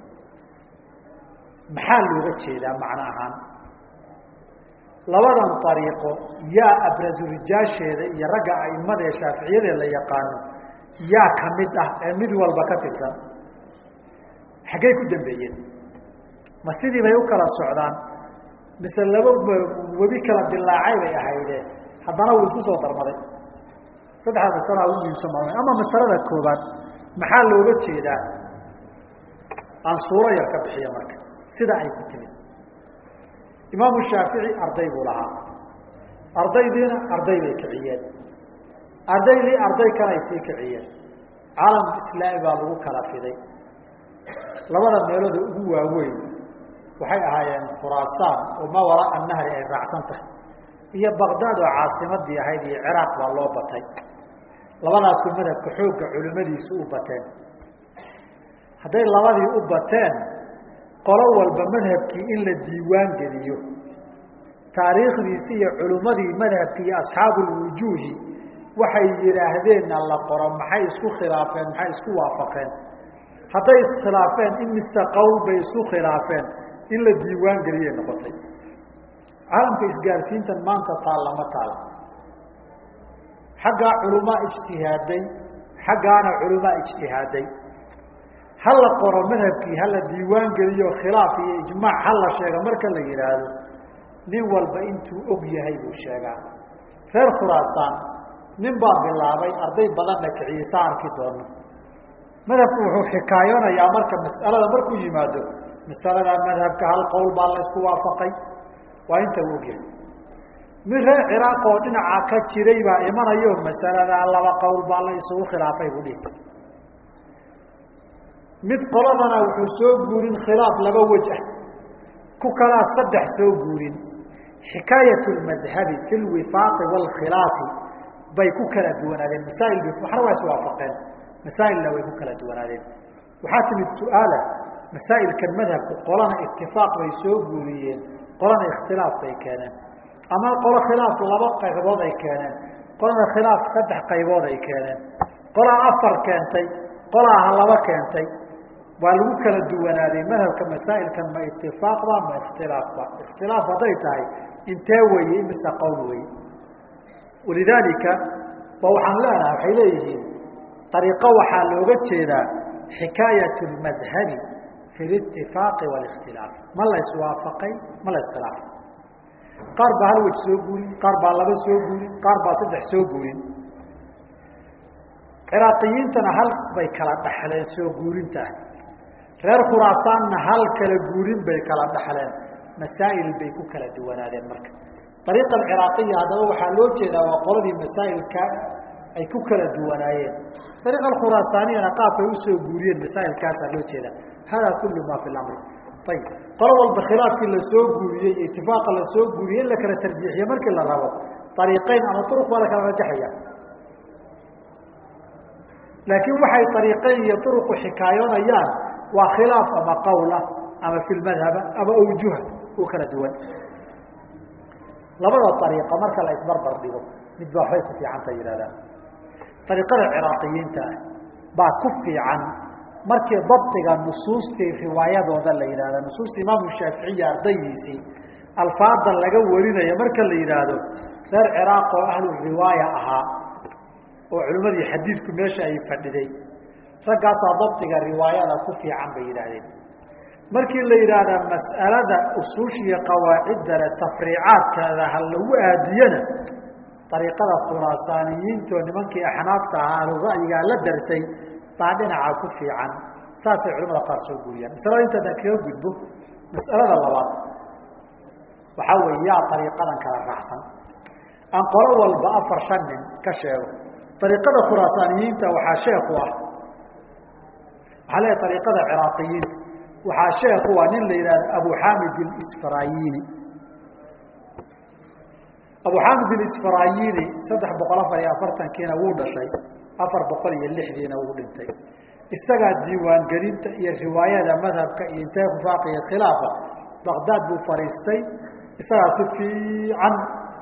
maxaa looga jeedaa macno ahaan labadan ariiqo yaa abrasurijaasheeda iyo ragga aimada ee shaaficiyadee la yaqaano yaa ka mid ah ee mid walba ka tirsan xaggay ku dambeeyeen ma sidii bay u kala socdaan mise laba webi kala dilaacay bay ahayde haddana wuu isku soo darmaday saddexda masalaa ugu muhiimsan ma ama masalada koobaad maxaa looga jeedaa aan suuro yar ka bixiya marka sida ay ku timid imaamu shaafici arday buu lahaa ardaydiina arday bay kiciyeen ardaydii arday kale ay sii kiciyeen caalam islaami baa lagu kala fiday labada meelooda ugu waaweyn waxay ahaayeen khuraasaan oo ma waraa nahri ay raacsan tahay iyo baqdaad oo caasimadii ahayd iyo ciraaq baa loo batay labadaasuu madhabka xoogga culimmadiisu u bateen hadday labadii u bateen qolo walba madhabkii in la diiwaan geliyo taariikhdiisi iyo culimmadii madhabki iyo asxaabulwujuuhi waxay yidhaahdeenna la qoro maxay isku khilaafeen maxay isku waafaqeen hadday iskhilaafeen in mise qowl bay isu khilaafeen in la diiwaan geliyay noqotay caalamka isgaarsiintan maanta taal lama taal xaggaa culamaa ijtihaaday xaggaana culamaa ijtihaaday ha la qoro madhabkii hala diiwaan geliyo khilaaf iyo ijmaac ha la sheego marka la yidhaahdo nin walba intuu og yahay buu sheegaa reer khuraasaan nin baa bilaabay arday badanna kiciyey saa arki doono madhabku wuxuu xikaayoonayaa marka mas'alada markuu yimaado masalada madhabka hal qowl baa la isku waafaqay waa inta u ogyahay mid reer ciraaq oo dhinaca ka jiray baa imanayo masaladaa laba qowl baa la isugu khilaafay buu dhihi mid qoladana wuxuu soo guurin khilaaf laba wej ah ku kalaa saddex soo guurin xikaayat lmadhabi fi lwifaaqi waalkhilaafi bay ku kala duwanaadeen masaa'il b waxna waa iswaafaqeen masaa'ilna way ku kala duwanaadeen waxaa timid su-aala masaa'ilkan madhabku qolana itifaaq bay soo guuriyeen qolana ikhtilaaf bay keeneen ama qolo khilaaf laba qaybood ay keeneen qolana khilaaf saddex qaybood ay keeneen qolaa afar keentay qolaaha laba keentay waa lagu kala duwanaaday madhabka masaa'ilkan ma itifaaqba ma ikhtilaafba ikhtilaaf hadday tahay intee weeye imise qowl weye walidaalika ba waxaan leenahay waxay leeyihiin ariiqo waxaa looga jeedaa xikaayat lmadhabi fi litifaaqi walikhtilaaf ma la iswaafaqay ma la iskhilaafay qaar baa hal wej soo guurin qaar baa laba soo guurin qaar baa saddex soo guurin ciraaqiyiintana hal bay kala dhaxleen soo guurintaah reer khuraasaanna hal kala guurin bay kala dhaxleen masaa'il bay ku kala duwanaadeen marka ariiqa alciraaqiya haddaba waxaa loo jeedaa waa qoladii masaa'ilka ay ku kala duwanaayeen ariiqa alkhuraasaaniyana qaabkay usoo guuriyeen masaa'ilkaasaa loo jeedaa hada kullu ma fi lamri ayib qolo walba khilaafkii lasoo guuriyey iyo itifaaqa lasoo guuriyey in la kala tarjiixiyo markii la rabo ariiqeyn ama uruq baa la kala rajaxaya laakiin waxay ariiqeyn iyo uruqu xikaayoonayaan waa khilaaf ama qawla ama fi lmadhaba ama awjuha u kala duwan labada ariiqa marka la isbarbar dhigo mid baa waxbay ku fiicanta yihahdaan ariiqada ciraaqiyiinta ah baa ku fiican markii dabdiga nusuustii riwaayadooda la yidhahda nusuusta imaamu shaaficiya ardaydiisii alfaada laga warinayo marka la yidhaahdo reer ciraaq oo ahlu riwaaya ahaa oo culimmadii xadiidku meesha ay fadhiday raggaasaa dabdiga riwaayada ku fiican bay yidhaahdeen markii la yidhaahdaa mas'alada usuushiya qawaaciddale tafriicaadkeeda ha lagu aadiyana ariiqada khuraasaaniyiinto nimankii axnaafta ahaa ahlu ra'yigaa la dartay baa dhinacaa ku fiican saasay culamada qaar soo guuriyaan masalada intaadaan kaga gudbo mas'alada labaad waxaa weeye yaa ariiqadan kala raacsan aan qolo walba afar shan nin ka sheego ariiqada khuraasaaniyiinta waxaa sheeku ah waxaa leeyahay ariiqada ciraaqiyiinta waxaa sheeku ah nin la yidhahdo abu xamid isfarayini abu xamid isfarayini saddex boqol afar iyo afartankiina wuu dhashay afar boqol iyo lixdiina wuu dhintay isagaa diiwaangelinta iyo riwaayada madhabka iyo intee kufaaq iyo khilaafa baqdaad buu fadhiistay isagaa si fiican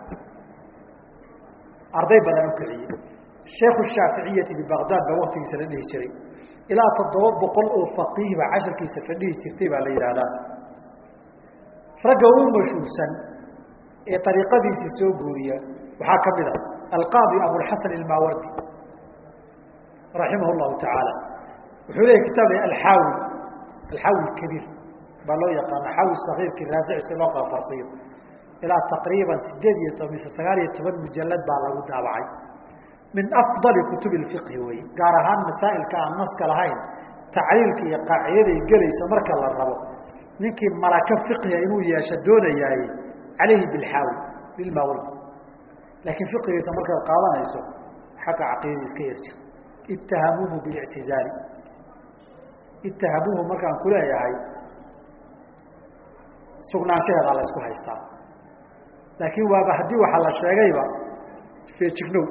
arday badan u kiciyey sheikhu shaaficiyati bibaqdaad baa waktigiisa la dhihi jiray ilaa toddoba boqol oo faqiih baa casharkiisa fadhihi jirtay baa la yidhaahdaa ragga ugu mashhuursan ee ariiqadiisii soo guuriya waxaa ka mid a alqaadi abulxasan ilmaawardi raximah llahu tacaala wuxuu leeyahy kitaab alxaawi alxaawi kabiir baa loo yaqaana xaawi sakiirkii raafici si loo kala farqiyo ilaa taqriiban sideed iyo toban mise sagaal iyo toban mujalad baa lagu daabacay min afdali kutubi lfiqhi wey gaar ahaan masaa'ilka aan naska lahayn tacliilka iyo qaacidaday gelaysa marka la rabo ninkii malaka fiqhiga inuu yeesho doonayaaye calayhi bilxaawi bilmaawardi laakiin fiqigiisa markaad qaadanayso xagga caqiidada iska yarjir ittahamuuhu bilictizaali ittahamuuhu markaan ku leeyahay sugnaanshaheedaa la isku haystaa laakiin waaba haddii waxaa la sheegayba feejignow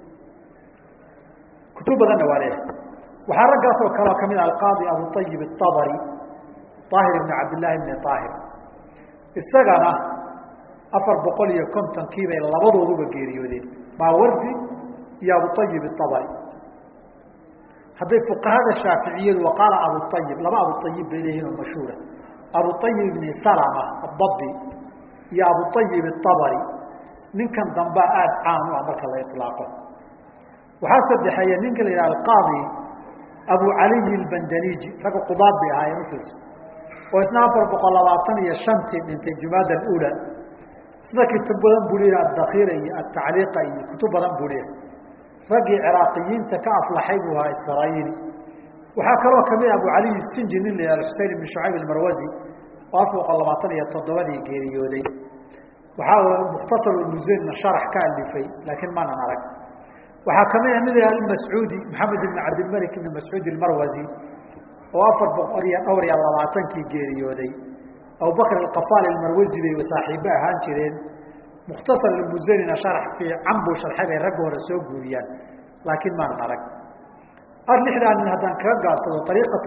kutub badanna waa leeyahay waxaa raggaasoo kaleo kamid ah alqaadi abuayib aabari aahir ibn cabdillaahi bni aahir isagana afar boqol iyo kontonkii bay labadooduba geeriyoodeen maawardi iyo abuayib aabari hadday fuqahada shaaficiyadu waqaala abuayib laba abuayib bay leeyihin oo mashhuura abuayib ibni salama adabi iyo abuayib aabari ninkan dambaa aada caan u ah marka la ilaaqo waxaa saddexeeya ninka la yidhaha alqaadi abu caliyi albandaniji ragga qudaad bay ahaayeen ufiis oo isna afar boqol labaatan iyo shantii dhintay jumaada alula sida kutub badan buu leeyahay addakiira iyo atacliiqa iyo kutub badan buu leeyahay raggii ciraaqiyiinta ka aflaxay buu ahaa israayini waxaa kaloo kamid abu caliy sinji nin la yihahdo xusein ibn shucayb almarwazi oo afar boqol labaatan iyo toddobadii geeriyooday waxaa mukhtasar musanna sharax ka alifay laakiin maanan arag waxaa kamid a mid almascuudi maxamed ibn cabdilmalik ibn mascuud almarwazi oo afar boqol iyo dhowr iyo labaatankii geeriyooday abubakr alqafaal almarwazi bay saaxiibo ahaan jireen mukhtasar almusanina sharax fiican buu sharxay bay ragga hore soo guuriyaan laakiin maanan arag ar lixdaa nin haddaan kaga gaabsado ariiqat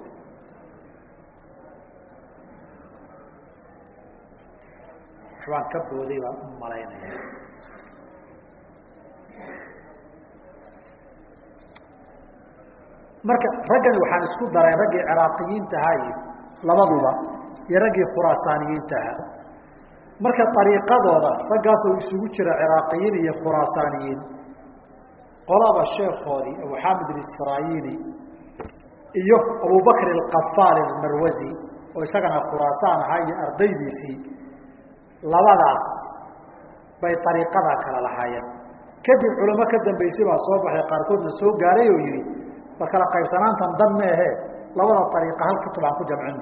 waxbaan ka booday baan u malaynaya marka raggani waxaan isku daray raggii ciraaqiyiinta ahaa iyo labaduba iyo raggii khuraasaaniyiinta ahaa marka ariiqadooda raggaasoo isugu jira ciraaqiyiin iyo khuraasaaniyiin qolaba sheekoodii abu xamid isfaraayini iyo abubakr alqafaal almarwazi oo isagana khuraasaan ahaa iyo ardaydiisii labadaas bay ariiqadaa kala lahaayeen kadib culamo ka dambaysay baa soo baxay qaarkoodna soo gaaray oo yihi ba kala qaybsanaantan dan meehe labada ariiqa hal kutub aan ku jamcino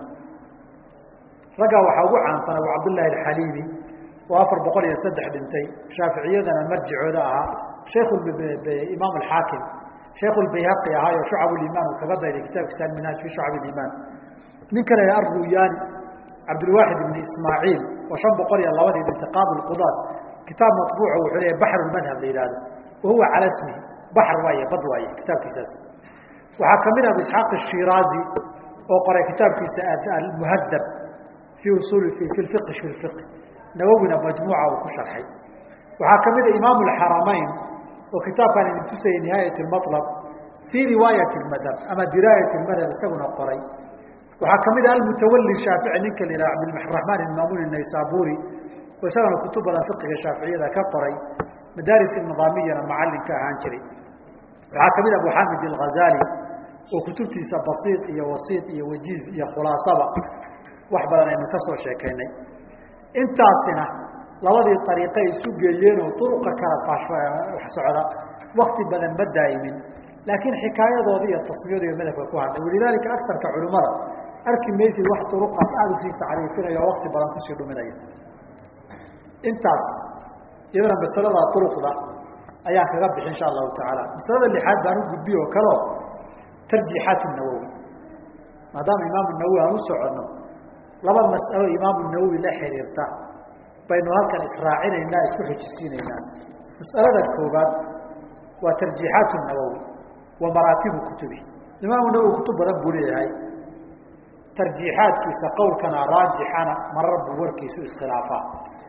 raggaa waxaa ugu caansan abu cabdillaahi alxaliimi oo afar boqol iyo saddex dhintay shaaficiyadana marjicooda ahaa shayk imaam alxaakim shayku lbayhaqi ahaa oo shucab limaan uu kaga dayday kitaabkiisa alminhaaj fi shucab limaan nin kale arruyaani cabdilwaaxid ibn ismaaciil oo shan boqol iyo labadii dhintay qaadi lqudaad kitaab maطbuuc wuxuu leeyahy baxr madhab la yihahdo wahuwa cala smihi baxr waaye bad waaye kitaabkiisaas waxaa kamid ah abu isxaaq ashiraazi oo qoray kitaabkiisa almuhadab fi usul fi iqi fi iqi nawowina majmuuca uu ku sharxay waxaa kamid a imaam اxaramayn oo kitaabkaan idin tusayay nihaayat اmalab fii riwaayat madhab ama diraayat madhab isaguna qoray waxaa kamid a almutawali shaafici ninka la yihah cabdiraxmaan imaamun naysaburi oo isagana kutub badan fiqiga shaaficiyada ka qoray madaaris nidaamiyana macallinka ahaan jiray waxaa kamid a abu xamid alghazali oo kutubtiisa basiid iyo wasiid iyo wajiiz iyo khulaasaba wax badan aynu ka soo sheekaynay intaasina labadii ariiqay isu geeyeenoo duruqa kala wax socda wakti badan ma daa'imin laakiin xikaayadooda iyo tasmiyadu iyo madhabka ku hadhay walidaalika agarka culimmada arki maysid wax duruqaas aada usii tacriifinaya oo wakti badan kusii dhuminaya intaas iyadana masalada duruqda ayaan kaga bixi insha allahu tacaala masalada lixaad baan u gudbiy oo kaleo tarjiixaat nawowi maadaama imaamu nawowi aan u soconno laba mas'alo imaamu nawowi la xiriirta baynu halkan israacinaynaa isku xujisiinaynaa mas'alada koobaad waa tarjiixaat nawowi wa maraatibu kutubi imaamu nawowi kutub badan buu leeyahay tarjiixaadkiisa qowlkana raajixana marar buu warkiisu iskhilaafaa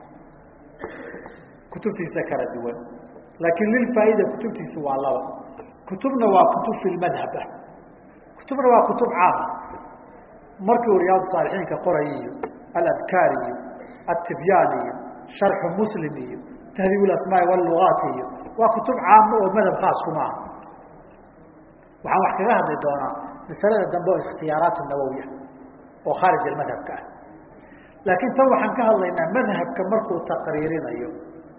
kutubtiisa kala duwan laakiin lilfaa'ida kutubtiisu waa laba kutubna waa kutub fi lmadhab ah kutubna waa kutub caama markii uu riyaad saalixiinka qoray iyo aladkaar iyo atibyaan iyo sharxu muslim iyo tahdiib asmaai walugaat iyo waa kutub caama oo madhab khaas kuma aha waxaan wax kaga hadli doonaa masalada dambe oo ikhtiyaaraat nawowiya oo khaarij almadhabka ah laakiin tan waxaan ka hadlaynaa madhabka markuu taqriirinayo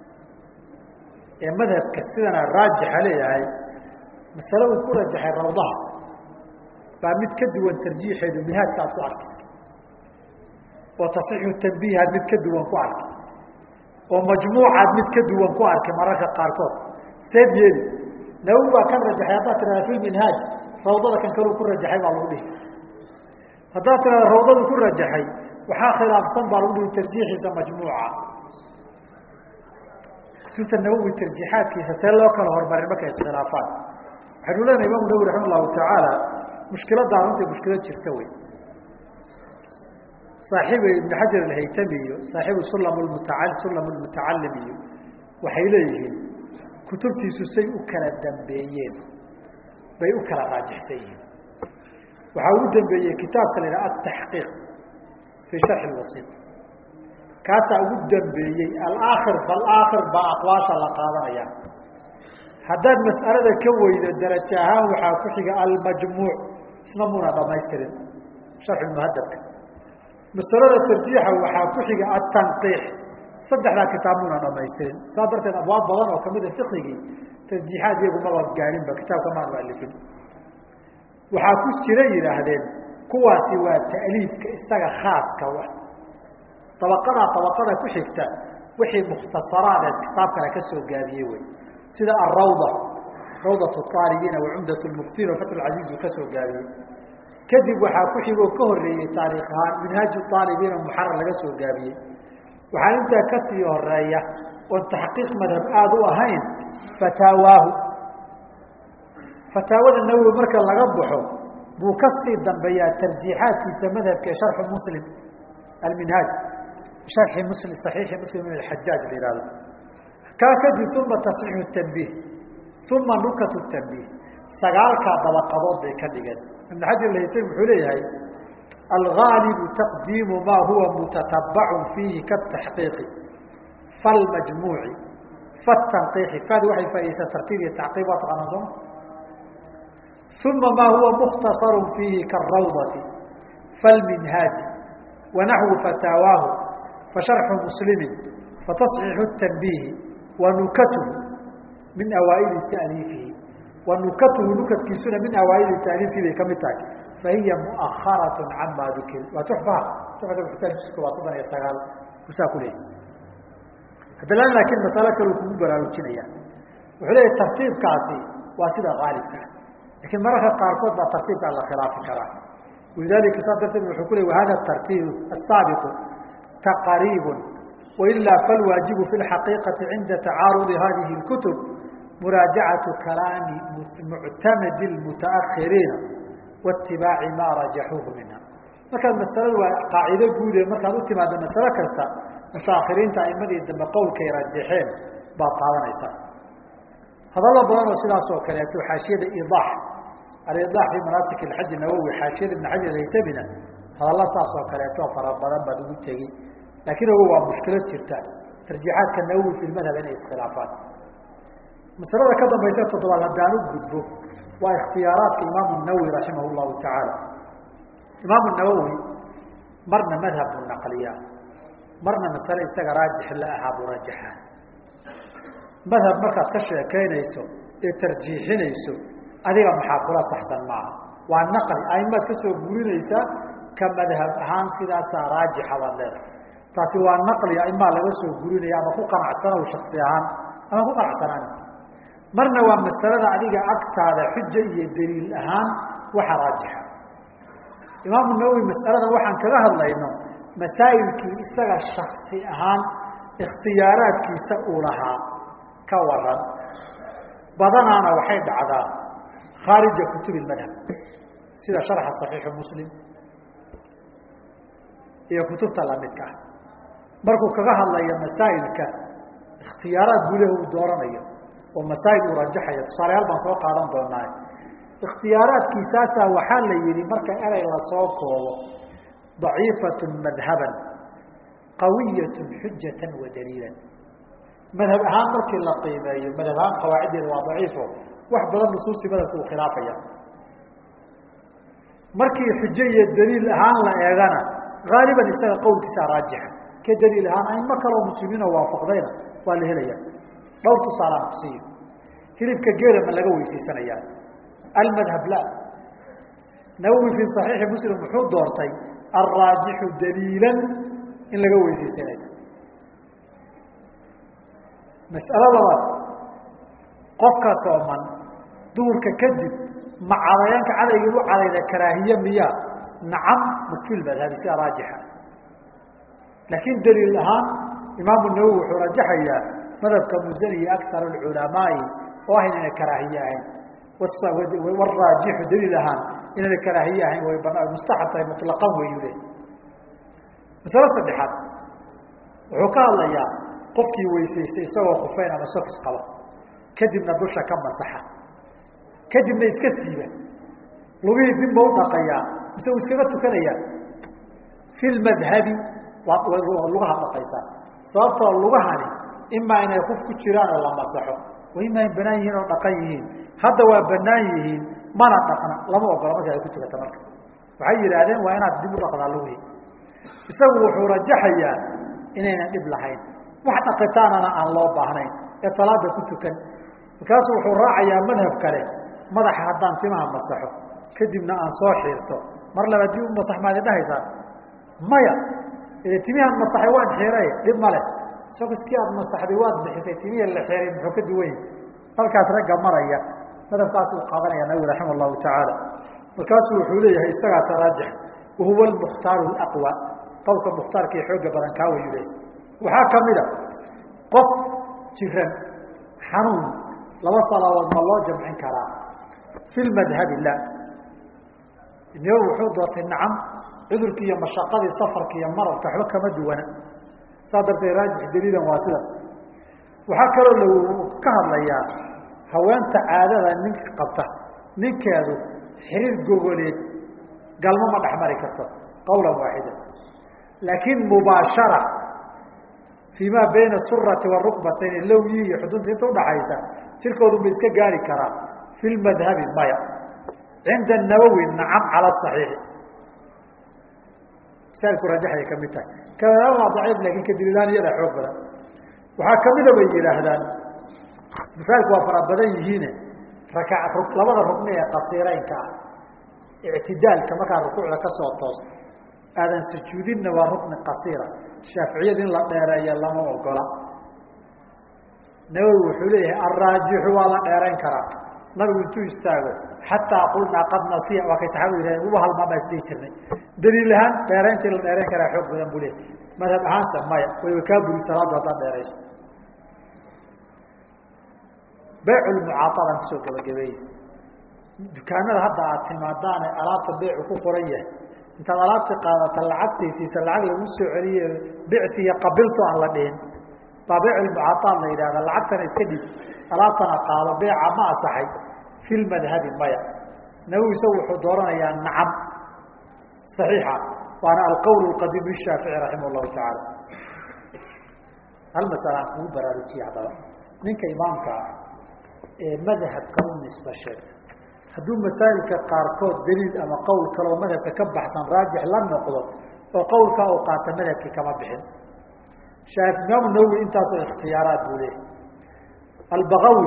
ee madhabka sidana raajixa leeyahay masale uu ku rajaxay rawdaha baa mid ka duwan tarjiixeedu minhaajka aad ku arkay oo tasxiixu tanbiihaad mid ka duwan ku arkay oo majmuucaad mid ka duwan ku arkay mararka qaarkood seed yeeli nawowi baa kan rajaxay haddaad tirahda fi minhaaj rawdada kan kaluu ku rajaxay baa lagu dhihi haddaad tirahda rawdadu ku rajaxay waxaa khilaafsan baa lagu dhihi tarjiixiisa majmuuca kutubta nawowi tarjiixaadkiisa see loo kala hormarin markay iskhilaafaan waxaynu leenahay imaamu nawowi raxima allahu tacaala mushkiladdaa runtii mushkilad jirta wey saaxiib ibn xajar alhaytami iyo saaxiibu sulam mutaal sulam lmutacalim iyo waxay leeyihiin kutubtiisu say u kala dambeeyeen bay u kala raajixsan yihiin waxaa ugu dambeeyey kitaabka la yidhaha ataxqiiq fii sharxi lwasiit kaasaa ugu dambeeyey alaakhir falaakhir baa aqwaasha la qaadanaya haddaad mas'alada ka weydo darajo ahaan waxaa ku xiga almajmuuc isna muna dhamaystirin sharxu muhadabka masalada tarjiixa waxaa ku xiga atanqiix saddexdaa kitaab muna dhamaystirin saa darteed abwaab badan oo kamida fiqigii tarjiixaad iyagu maba gaarinba kitaabka maan mualifin waxaa ku jira yidhaahdeen kuwaasi waa ta'liifka isaga khaaska wa dabaqadaa dabaqada ku xigta wixii mukhtasaraadeed kitaabkana ka soo gaabiyey wey sida arawda rawdat aalibiina wa cumdat lmuftiin oo fatxulcasiiz uu ka soo gaabiyey kadib waxaa ku xigoo ka horeeyey taariikh ahaan minhaaj aalibiina muxarar laga soo gaabiyey waxaa intaa kasii horeeya oon taxqiiq madhab aada u ahayn fataawaahu fataawada nawowi marka laga baxo buu kasii dambeeyaa tarjiixaadkiisa madhabka ee sharxu muslim alminhaaj sharxi muslim saxiixi muslim ibn alxajaaj la yihahdo kaa kadib uma tasxiixu tanbiih uma nukat tanbiih sagaalkaa dabaqadood bay ka dhigeen ibn xajar lahaytami wuxuu leeyahay algaalibu taqdiimu maa huwa mutatabacun fiihi kataxqiiqi falmajmuuci fatanqiixi fadi waxay faa'idaysaa tartiib iyo tacqiib waa taqaanaa sooma uma maa huwa mukhtasaru fiihi kaarawdati falminhaaji wanaxwu fataawaahu fasharxu muslimin fatasxiixu tanbiihi wa nukatuhu min awaaili taaliifihi wa nukatuhu nukadkiisuna min awaaili taaliifihi bay ka mid tahay fahiya muaharat cama dukir waa tuxfaha tuxfata muxtaajisku waa soddon iyo sagaal kusaa ku leeyahy haddana laakiin masalo kaleu kugu baraarujinaya wuxuu leeyahy tartiibkaasi waa sida haalibka lakiin mararka qaarkood baa tartiibkaa la khilaafi karaa walidalika saas darteed wuxuu ku ley wahada tartiib asaabiqu taqariibu wailaa falwaajibu fi lxaqiiqati cinda tacaarudi hadihi اlkutub muraajacatu kalaami muctamadi lmutaahiriina waitibaaci maa rajaxuuhu minha markaad masaladu waa qaacido guude markaad u timaado masalo kasta mutaahiriinta aimadii dambe qowlkay rajaxeen baad qaadanaysaa hadallo badan oo sidaas oo kaleeto xaashiyada idaax alidaax fi manaasik alxaji nawowi xaashiyada ibn xajar haytamina hadallo saas oo kaleeto fara badan baad ugu tegi laakiin ogo waa mushkilad jirta tarjiixaadka nawowi fi madhab inay iskhilaafaan masalada ka dambaysa toddobaad haddaan u gudbo waa ikhtiyaaraadka imaamu nawowi raximah llahu tacaala imaamu nawowi marna madhab buu naqliyaa marna masale isaga raajix la ahaa buu rajaxaa madhab markaad ka sheekaynayso ee tarjiixinayso adiga maxaa kula saxsan maaha waa naqli aimaad ka soo gurinaysaa ka madhab ahaan sidaasaa raajixa baad leedahay taasi waa naqli aimaa laga soo gurinaya ama ku qanacsanow shaksi ahaan ama ku qanacsanaan marna waa masalada adiga agtaada xuja iyo daliil ahaan waxa raajixa imaamu nawowi masaladan waxaan kaga hadlayno masaa'ilkii isaga shaksi ahaan ikhtiyaaraadkiisa uu lahaa ka waran badanaana waxay dhacdaa khaarija kutubi madhab sida sharxa saxiixu muslim iyo kutubta lamidka ah markuu kaga hadlayo masaa'ilka ikhtiyaaraad gudaha uu dooranayo oo masaa'il uu rajaxayo tusaalayaal baan soo qaadan doonaa ikhtiyaaraadkiisaasaa waxaa la yihi marka erey lasoo koobo daciifatu madhaban qawiyatu xujatan wa daliilan madhab ahaan markii la qiimeeyo madhab ahaan qawaaciddeeda waa daciifo wax badan nusuustii madhabka uu khilaafaya markii xujo iyo daliil ahaan la eegana haaliban isaga qowlkiisaa raajixa ka daliil ahaan aimo kaloo muslimiinoo waafaqdayna waa la helaya dhowr tusaalaan kusiiyo hilibka geela ma laga weysaysanaya almadhab la nawowi fii صaxiixi muslim wuxuu doortay alraajixu daliilan in laga weysaysanaya mas'alo labaad qofka sooman duhurka kadib ma cadayaanka cadaygii u cadayda karaahiye miyaa nacam makfil madhabi sida raajixa laakiin daliil ahaan imaamu nawowi wuxuu rajaxayaa madhabka musani iyo akar culamaai oo ah inayna karaahiye ahayn waraajixu daliil ahaan inayna karaahiye ahayn way bana mustaxab tahay mutlaqan weyu le masalo saddexaad wuxuu ka hadlayaa qofkii weysaystay isagoo khufeyn ama sokis qaba kadibna dusha ka masaxa kadibna iska siiba lugihii dinba u dhaqayaa mise uu iskaga tukanayaa fi lmadhabi lugaha dhaqaysaa sababtoo lugahani imaa inay kuf ku jiraan oo la masaxo wa imaa in banaan yihiin oo dhaqan yihiin hadda waa banaan yihiin mana dhaqna lama ogola marka ay ku tukata marka waxay yidhaahdeen waa inaad dib u dhaqdaa lugihii isagu wuxuu rajaxayaa inaynan dhib lahayn wax dhaqitaanana aan loo baahnayn ee salaada ku tukan markaasuu wuxuu raacayaa madhab kale madaxa haddaan timaha masaxo kadibna aan soo xiirto mar laba dib u masax maad idhahaysaa maya timihaan masaxay waan xiiray dhib male sokiskii aad masaxday waad bixisay timihii la xiiray muxuu ka duwan yahi halkaas ragga maraya madhabkaas uu qaadanaya nabigu raxima allahu tacaala markaasuu wuxuu leeyahay isagaa taraajix wahuwa almukhtaaru alaqwa qowlka mukhtaarka iyo xooga badan kaa wayu leeyahy waxaa kamida qof jiran xanuun laba salaadood ma loo jamcin karaa fi lmadhabi la nawowi wuxuu doortay nacam cudurkii iyo mashaqadii safarka iyo maralka waxba kama duwana saa darteed raajix daliilan waa sida waxaa kaloo la ka hadlayaa haweenta caadada ninka qabta ninkeedu xiriir gogoleed galmo ma dhexmari karto qawlan waaxida laakiin mubaashara fii maa bayna surati warukbatayn lowyi iyo xudunta inta udhaxaysa jirkoodu ma iska gaari karaa fi lmadhabi maya cinda nawowi nacam cala saxiixi masaailku rajaxay ka mid tahay kaaa waa daciif lakin kadililaan iyadaa xoog badan waxaa kamida bay yidhaahdaan masaailku waa fara badan yihiine raka labada rukni ee qasiireynka ah ictidaalka markaa rukuucda kasoo toosto aadan sujuudinna waa rukni qasiira shaaficiyada in la dheereeya lama ogola nawowi wuxuu leeyahay alraajixu waa la dheerayn karaa nabigu intuu istaago xataa qulnaa qad nasiya waa kay saxaabadu yidhahdeen uba halmaan baa isdhihi jirnay daliil ahaan dheeraynta in la dheerayn karaa xoog badan buu leeyahy madhab ahaansa maya wayba kaa buri salaadu haddaad dheerayso beyculmucaaadan kusoo gabagabeeye dukaanada hadda aad timaadaane alaabta beycu ku qoran yahay intaad alaabti qaadata lacagtaysiisa lacag lagu soo celiye bicti iyo qabilto aan la dhihin baa beyculmucaaad la yidhahda lacagtana iska dhib alaabtana qaado beeca ma asaxay fi lmadhabi maya nawowi isagu wuxuu dooranayaa nacam صaxiixa waana alqowl qadiim lishaafici raximah llahu tacaala hal masala aan kugu baraarujiye haddaba ninka imaamka ah ee madhabka u nisba sheegta hadduu masaa'ilka qaarkood daliil ama qowl kaleo madhabka ka baxsan raajix la noqdo oo qowlkaa uu qaata madhabkii kama bixin imaamu nawowi intaasoo ikhtiyaaraat buu leeyahy albagawi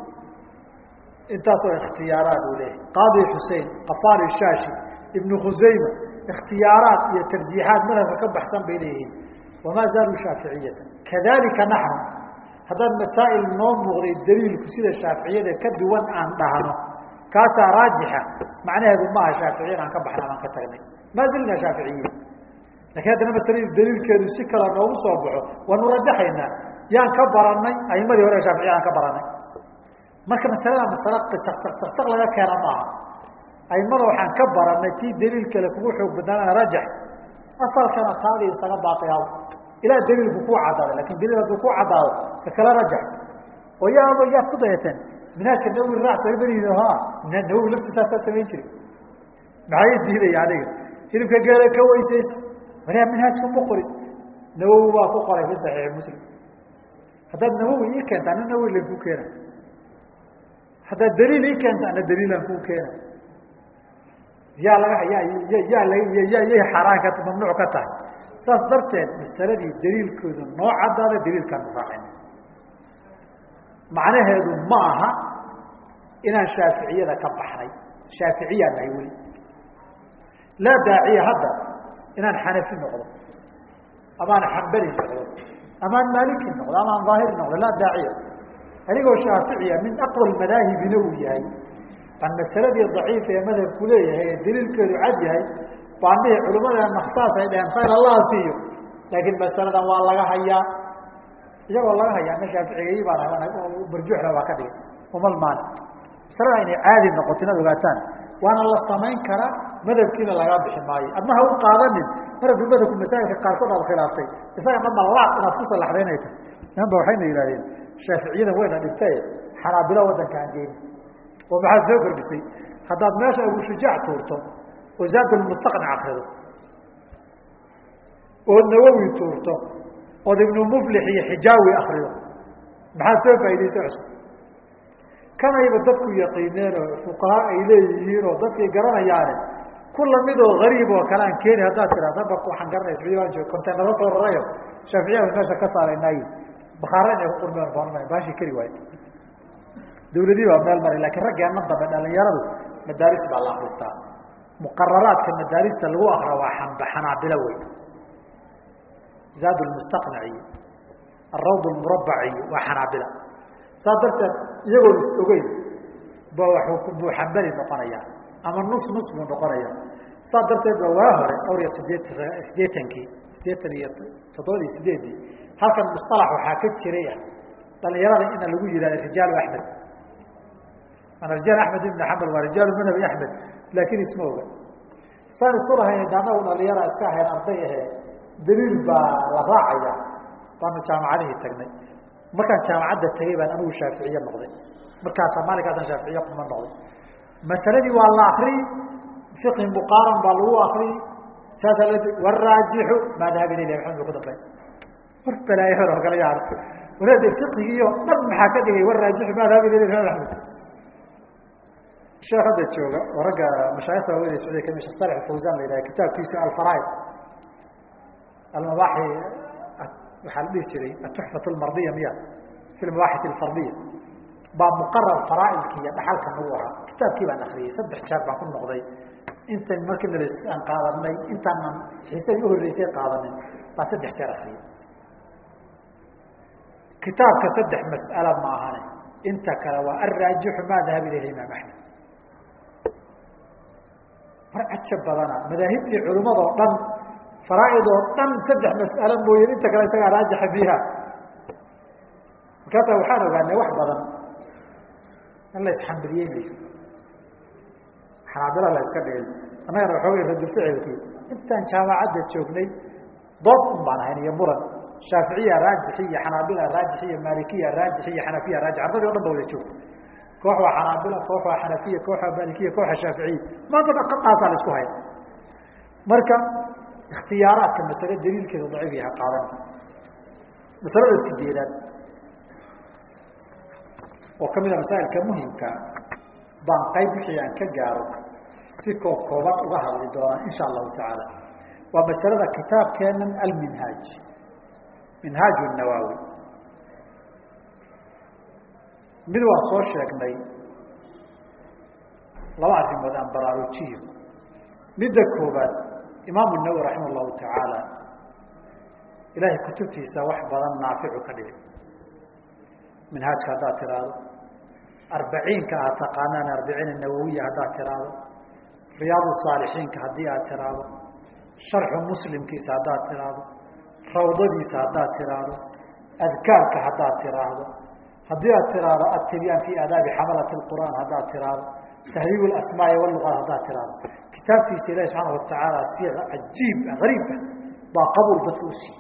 intaasoo ikhtiyaaraat buu leeyahy qaadi xusein qafaari shaashi ibnu khusayma ikhtiyaaraat iyo tarjiixaat madhabka ka baxsan bay leeyihiin wamaa zaaluu shaaficiyata kadalika naxnu haddaan masaa'il noo muuqday daliilku sida shaaficiyada ka duwan aan dhahno kaasaa raajixa macnaheedu maaha shaaficiyan aan ka baxna baan ka tagnay maa zilna shaaficiyiin lakin haddana masaladii daliilkeedu si kale noogu soo baxo waanu rajaxaynaa yaan ka baranay aimadii hore shaaficiya aan ka baranay marka masalada masala caqcaqcaqcaq laga keena maaha aimada waxaan ka baranay tii daliil kale kugu xoog badnaana rajax asalkana taadii isaga baaiyaw ilaa daliilku ku caddaado lakin daliil hadduu ku caddaado ka kala rajax oo yaaba yaad ku dayateen minhaajka nawowi raac soomalihiin ha nawowi laftiisaasaa samayn jiri maxay diidaya aniga hilibka geela ka weysayso walaa minhaajka ma qorin nawowi waa ku qoray fi saxiixi muslim haddaad nawowi ii keenta ana nawowi lan ku keena haddaad daliil ii keenta ana daliilan ku keena yaa laga ya yaa ya yay xaaraan ka mamnuuc ka tahay saas darteed masaladii daliilkoodu noo caddaada daliilkaanu raacayna macnaheedu ma aha inaan shaaficiyada ka baxnay shaaficiyaan nahay weli laa daaciya hadda inaan xanafi noqdo amaan xambali noqdo amaan maaliki noqdo amaan daahiri noqdo laa daaciya anigoo shaaficiya min aqwa madaahibina uu yahay baan masaladii daciifa ee madhabku leeyahay ee daliilkeedu cad yahay baan dhihi culimadee naksaas ay dheheen khayr allah siiyo laakiin masaladan waa laga hayaa iyagoo laga hayaa ma shaaficigay baan barjuuxda waa ka dhigay umal maali masalada inay caadi noqoto inaad ogaataan waana la samayn karaa madhabkiina lagaa bixi maayo adna ha u qaadanin marabku madhabku masaa'ilka qaarkood aad khilaaftay isaga dhanba laad inaad ku salaxday inay tahay niman ba waxayna yidhahdeen shaaficiyadan wayna dhigtae xanaabilo waddanka aan geeni oo maxaad soo kordhisay haddaad meesha abushujaac tuurto oo zaadulmustaqnac akrido ood nawowi tuurto ood ibnu muflix iyo xijaawi akrido maxaad soo faa'iidaysa cusub kanayba dadku yaqiineen oo fuqaha ay leeyihiin oo dadkay garanayaane ku lamid oo gariib oo kale aan keeni haddaad tirahda bak waxaan garanaya sacuudi waan joog containaro soo rarayo shaaficiyada meesha ka saaraynay bakaara inay ku qurmeen baanma baashi kari waayo dawladii baa meel maray lakiin raggeenna dambe dhalinyaradu madaaris baa la akristaa muqararaadka madaarista lagu akra waa xanaabilo wey zaad lmustaqnac iyo arawd lmurabac iyo waa xanaabila saas darteed iyagoon is ogeyn ba buu xambali noqonaya ama nus nus buu noqonaya saas darteed ba waa hore dhowr iyo sideet sideetankii sideetan iyo toddoba iyo sideedii halkan musalax waxaa ka jiray dhalinyarada ina lagu yihahda rijaalu axmed ana rijaal axmed ibn xambal waa rijaalu madhabi axmed laakin isma oga saan isu lahayn anagu dhalinyara iska ahayn arday ahee daliil baa la raacaya baanu jaamacadihii tagnay markaan jaamacadda tegay baan anigu shaaficiye noqday markaasa maalinkaasaan shaaficiye kuma noqday masaladii waa la akriyi fiqhi muqaaran baa lagu akriyi saasaa la waraajixu maa dahaba ilayh maxamed ba ku dambay war balaayo hor kala yaar walaade fiqhigiio dhan maxaa ka dhigay waraajixu maa dahaba ilayh maxamed axmed sheekh hadda jooga oo ragga mashaayikta waaweyn sacuudiya kamid shekh salix fawzan la yidhaha kitaabkiisa alfaraaid almabaaxi waxaa la dhihi jiray atuxfat lmardiya miya fi lmabaaxit alfardiya baa muqarar faraaidki iyo dhaxalka nagu ahaa kitaabkii baan akriyey saddex jeer baan ku noqday intan markii nal aan qaadanay intaanan xiisadii uhoreysay qaadanin baan saddex jeer akriyey kitaabka saddex mas'ala ma ahane inta kale waa alraajixu maa dahaba ilayh imaam axmed mar caja badana madaahibtii culimadoo dhan faraaid oo dhan saddex mas'alo mooyeen inta kale isagaa raajixa fiiha markaasa waxaan ogaanay wax badan in la isxambiliyeynayo xanaabila la iska dhigay annagana waxoogay radulficilkii intaan jaamacadda joognay dood un baan ahayn iyo muran shaaficiya raajixi iyo xanaabila raajixi iyo maalikiya raajixi iyo xanafiya raajix ardadii o dhan ba wada joogta koox waa xanaabila koox waa xanafiya koox waa maalikiya koox waa shaaficiya maanta dhan qadaasaa la isku haya marka ikhtiyaaraadka masale daliilkeeda daciif yaha qaadan masalada sideedaad oo kamid a masaa'ilka muhimka baan qayb wixii aan ka gaaro si koob kooban uga hadli doonaa insha allahu tacaala waa masalada kitaabkeenan alminhaaj minhaaj nawaawi mid waan soo sheegnay laba arrimood aan baraarujiyo midda koobaad imaamu nawowi raximah llahu tacaala ilaahay kutubtiisa wax badan naaficu ka dhigay minhaajka haddaad tiraahdo arbaciinka aad taqaanaan arbiciin nawowiya haddaad tiraahdo riyaad saalixiinka haddii aad tiraahdo sharxu muslimkiisa haddaad tiraahdo rawdadiisa haddaad tiraahdo adkaarka haddaad tiraahdo haddii aad tiraahdo attibyaan fi aadaabi xamalati qur'aan haddaad tiraahdo tahriib asmaai waluqaat haddaad tiraahdo kitaabkiisa ilahi subxaana watacaala siiqa cajiib ariibah baa qabuul dadka u siiyey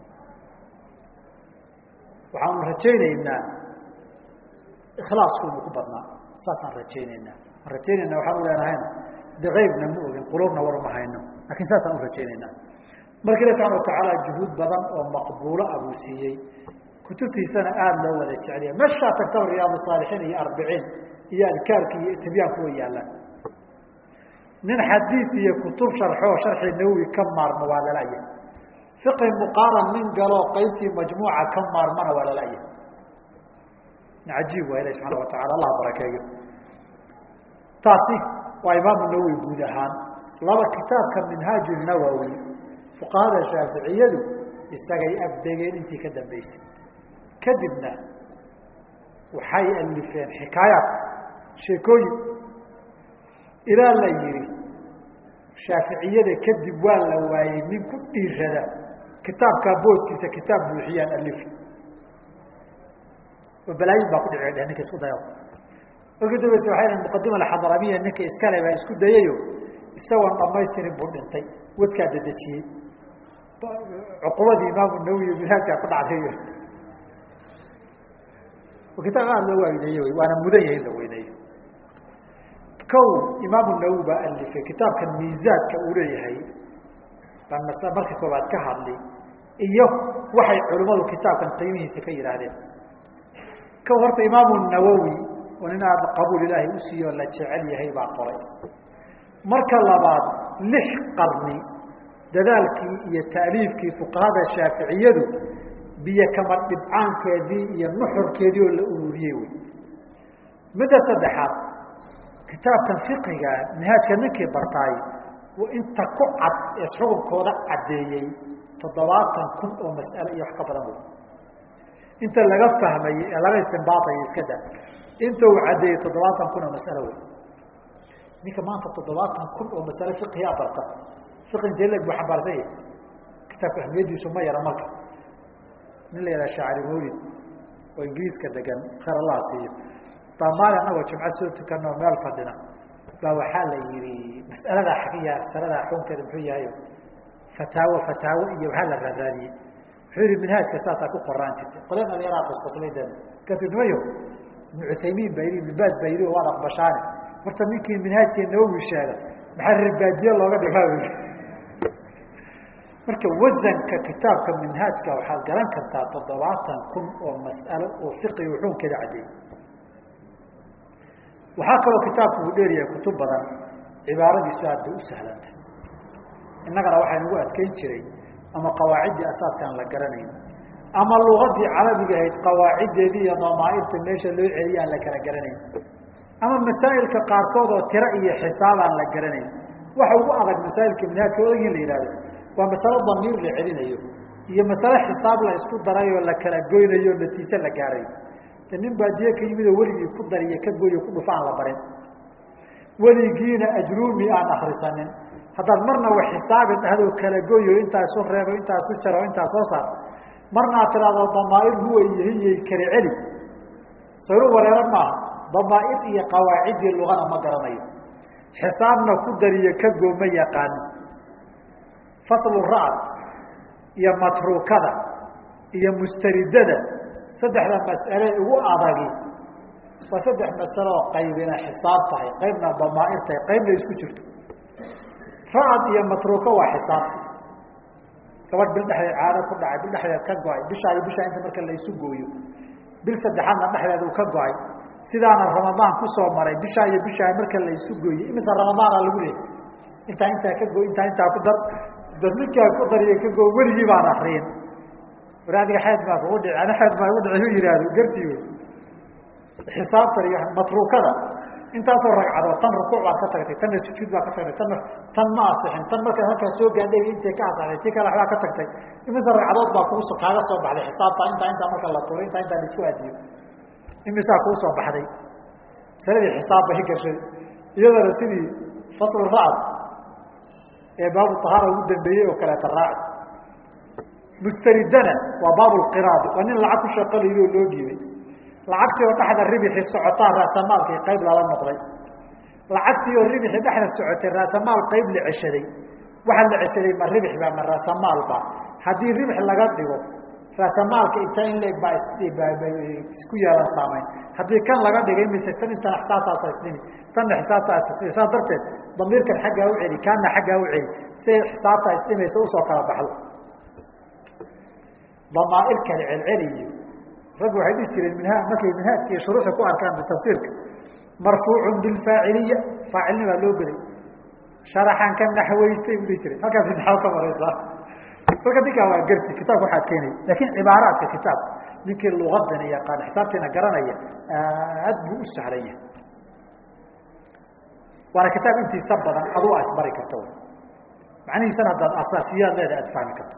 waxaanu rajaynaynaa ikhlaasku inuu ku badnaa saasaan rajaynaynaa aan rajaynayna waxaan u leenahayna de eybna ma ogin qulubna war ma hayno lakin saasaan u rajaynaynaa marka ilahi subxana watacaala juhuud badan oo maqbuulo ah buu siiyey kutubtiisana aada loo wada jeceliya meshaa tagtaba riyaad saalixiin iyo arbiciin iyo adkaarki iyo tibyaanku way yaallaan nin xadiid iyo kutub sharxoo sharxi nawowi ka maarmo waa lalaya fiqi muqaaran nin galoo qaybtii majmuuca ka maarmana waa lalaya cajiib waa ilahi subxana watacala allah barakeeyo taasi waa imaamu nawowi guud ahaan laba kitaabka minhaaj nawowi fuqahada shaaficiyadu isagay agdegeen intii ka dambeysay kadibna waxay alifeen xikaayaat sheekooyin ilaa la yihi shaaficiyada kadib waa la waayey nin ku dhiirada kitaabkaa boodkiisa kitaab buuxiyaan alif oo balaayin baa ku dhici dheh ninka isku dayo markii dambeyse waxay dhn muqadima alxadramiya ninka iskale baa isku dayayo isagoon dhamaystirin buu dhintay wadkaa dadejiyey cuqubadii imaamu nawowi minhaajkaa ku dhacday kitaab aada loo weyneeye waana mudan yahay in la weyneeyo kow imaamu nawowi baa alifay kitaabkan miisaadka uu leeyahay baan mas marka koobaad ka hadli iyo waxay culimmadu kitaabkan qiimihiisa ka yidhaahdeen kow horta imaamu nawowi oo nin aada qabuul ilaahay u siiyo la jecel yahay baa qoray marka labaad lix qarni dadaalkii iyo taaliifkii fuqahada shaaficiyadu biyo kama dhibcaankeedii iyo nuxurkeedii oo la ururiyey wey midda saddexaad kitaabkan fiqiga minhaajka ninkii bartaay inta ku cad ee xukunkooda caddeeyey toddobaatan kun oo mas'ale iyo wax ka badan wey inta laga fahmayey ee laga istimbaatayo iska da inta uu caddeeyey toddobaatan kun oo mas'alo wey ninka maanta toddobaatan kun oo masale fiqiyaa barta fiqi intee leg buu xambaarsan yahay kitaabka ahmiyadiisu ma yara marka nin la yidhaha shaacri mawlid oo ingiriiska degan khayr allah siiyo baa maalin anagoo jumco soo tukanoo meel fadhina baa waxaa la yihi mas'aladaa xagiya masaladaa xukunkeeda muxuu yahay fataawo fataawo iyo waxaa la raaraadiyey wuxuu yihi minhaajka saasaa ku qoraan jirtay qolen dhalinyaraa qosqoslay de markaasuu nimayo ibnu cuthaymiin baa yidhi ibnu baas baa yidhi waad aqbashaane horta ninkii minhaajkii nawowi sheegay maxaa reerbaadiye looga dhigaa marka wasanka kitaabka minhaajka waxaad garan kartaa toddobaatan kun oo mas'alo oo fiqi xukunkeeda caddeeyey waxaa kaloo kitaabku uu dheeryahay kutub badan cibaaradiisu aad bay u sahlanta innagana waxaa nagu adkeyn jiray ama qawaaciddii asaaskaan la garanayn ama lugadii carabiga ahayd qawaaciddeedii iyo damaairta meesha loo celiya aan la kala garanayn ama masaa'ilka qaarkood oo tiro iyo xisaab aan la garanayn waxa ugu adag masaa'ilka minhaajka odag in la yihahdo waa masalo damiir la celinayo iyo masale xisaab la isku daray oo la kala goynayo o natiijo la gaarayo de nin baadiye ka yimid oo weligii ku dariyo ka goyo ku dhufa aan la barin weligiina ajruumi aan akrisanin haddaad marna wax xisaabi dhahdo kala goyo intaa isu reebo intaa isu jaro intaa soo saar marna ad tiraahdo damaair huwa iyo hiyay kala celi sayru wareero maaha damaair iyo qawaaciddii lugana ma garanayo xisaabna ku dariyo ka goo ma yaqaano faslu ra'd iyo matruukada iyo mustaridada saddexda mas'ale ugu adagi waa saddex masalo oo qaybina xisaab tahay qaybna damaair tahay qaybna isku jirto ra'd iyo matruuka waa xisaab gabadh bil dhexdeed caado ku dhacay bil dhexdeed ka go-ay bishaa iyo bishaa inta marka la isu gooyo bil saddexaadna dhexdeed uu ka go-ay sidaana ramadaan kusoo maray bishaa iyo bishaa marka la isu gooyey imise ramadaana lagu leeyay intaa intaa ka go intaa intaa ku dar dar ninkaa ku dariyo ka go weligii baan akriyin war adiga xeed baa kugu dhici ana xeed baa igu dhici u yihahdo gartii wey xisaabtan iyo matruukada intaasoo ragcadood tan rukuuc baad ka tagtay tanna sujuud baa ka tagtay tanna tan ma asixin tan markaa halkaa soo gaadhay intay ka asaxday ti kale waxbaa ka tagtay imise ragcadood baa kugu kaaga soo baxday xisaabta intaa intaa marka la tuuray intaa intaa laisku aadiyo imisaa kuu soo baxday masaladii xisaab bay gashay iyadana sidii faslu ra'd ee baabu tahaara ugu dambeeyey oo kaleeta raaci mustaridana waa baabu lqiraadi waa nin lacag ku shaqalayo oo loo dhiibay lacagtii oo dhexda ribixi socotaa raasamaalkii qayb lala noqday lacagtii oo ribixi dhexda socotay raasamaal qayb la ceshaday waxaa la ceshaday ma ribix ba ma raasamaalba haddii ribix laga dhigo raasamaalka inta in leeg baa isku yeelan saamayn haddii kan laga dhigay mise tan intan xisaabtaasa isdhimi tanna xisaabtaas saas darteed damiirkan xaggaa u celi kaana xaggaa u celi siay xisaabtaa isdhimaysa usoo kala baxdo damaair kale celceliyo raggu waxay dhihi jireen minha markay minhaajka iyo shuruuxda ku arkaan bitafsiirka marfuucun bilfaaciliya faacilnimaa loo gelay sharaxan ka naxwaystay bu dhihi jiray halkaas naxwo ka maraysaa marka ninkaa waa garti kitaabka waxaa keenaya laakiin cibaaraadka kitaabka ninkii lugadana yaqaan xisaabtiina garanaya aad buu u sahlan yahay waana kitaab intiisa badan adu a isbari karta wy macnihiisana haddaad asaasiyaad leeda aad fahmi karto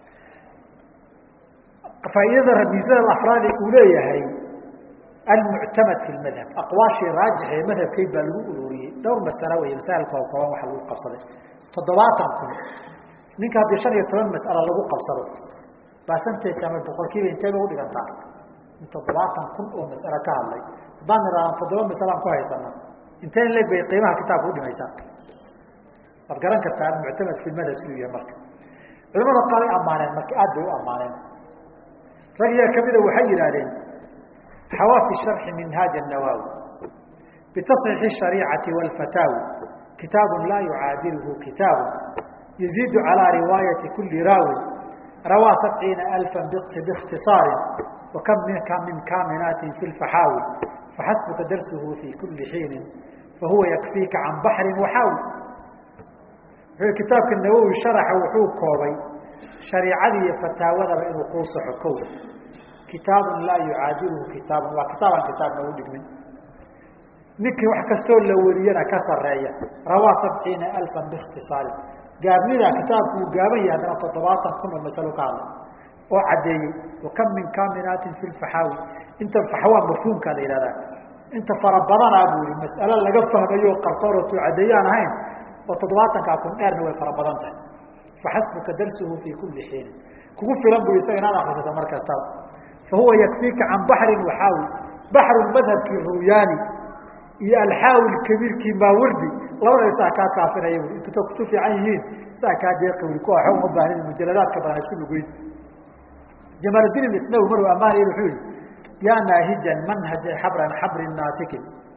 faaidada ramiisada afraadi uu leeyahay almuctamad fi madhab aqwaashii raajix ee madhabkeyd baa lagu ururiyey dhowr masalo wey masaailka oo kooban waxa lagu qabsaday toddobaatan kun ninka haddii shan iyo toban mas'alo lagu qabsado basantage ama boqol kiiba intee bay udhigantaa in toddobaatan kun oo mas'alo ka hadlay haddaan nidhaahdan toddoba masalaan ku haysana intee in leeg bay qiimaha kitaabka udhimaysaa waad garan kartaa almuctamad fi madhab siduu yahay marka culamada qaar ay ammaaneen marka aad bay u ammaaneen rag yaa kamida waxay yidhahdeen xawaafi sharxi minhaaj الnawawi bitasxiixi الshariicati wاlfataawi kitaabu laa yucaadilhu kitaabu yaziidu calىa riwaayati kuli raawin rawaa sabciina alfa biاkhtiصaari wakam minka min kaaminaatin fi lfaxaawi faxasbuka darsuhu fi kuli xiinin fahuwa yakfiika can baxri waxaawi wuxuu kitaabka nawowi sharaxa wuxuu koobay shariicadii iyo fataawadaba inuu kuu saxo kow kitaabun laa yucaadilhu kitaabun waa kitaabaan kitaabna u dhigmin ninkii wax kastoo la wariyana ka sareeya rawaa sabciina alfan biikhtisaari gaabnidaa kitaabku uu gaaban yahay haddana toddobaatan kun oo masalo ka hadla oo caddeeyey wakam min kaaminaatin fi lfaxaawi inta faxwaa mafhuumkaa la yihahdaa inta fara badanaa buu yihi mas'alo laga fahmayo o qarsoon oo soo caddeeyaan ahayn oo toddobaatankaa kun dheerna way fara badan tahay faxasbuka darsuhu fi kuli xiinin kugu filan bu isaga inaad akrisato mar kastaba fahuwa yakfiika can baxrin waxaawi baxru madhabkii ruyaani iyo alxaawi kabiirkii maawardi labada isaa kaa kaafinaya bui intuta kutu fiican yihiin saa kaa deeqi ui kuwa waxba uma baahnid mujaladaadka badan isku lugeyn jamaaldiin isnawi maruu ammaanaya wuxuu yihi yaa naahijan manhaja xabran xabrin naatikin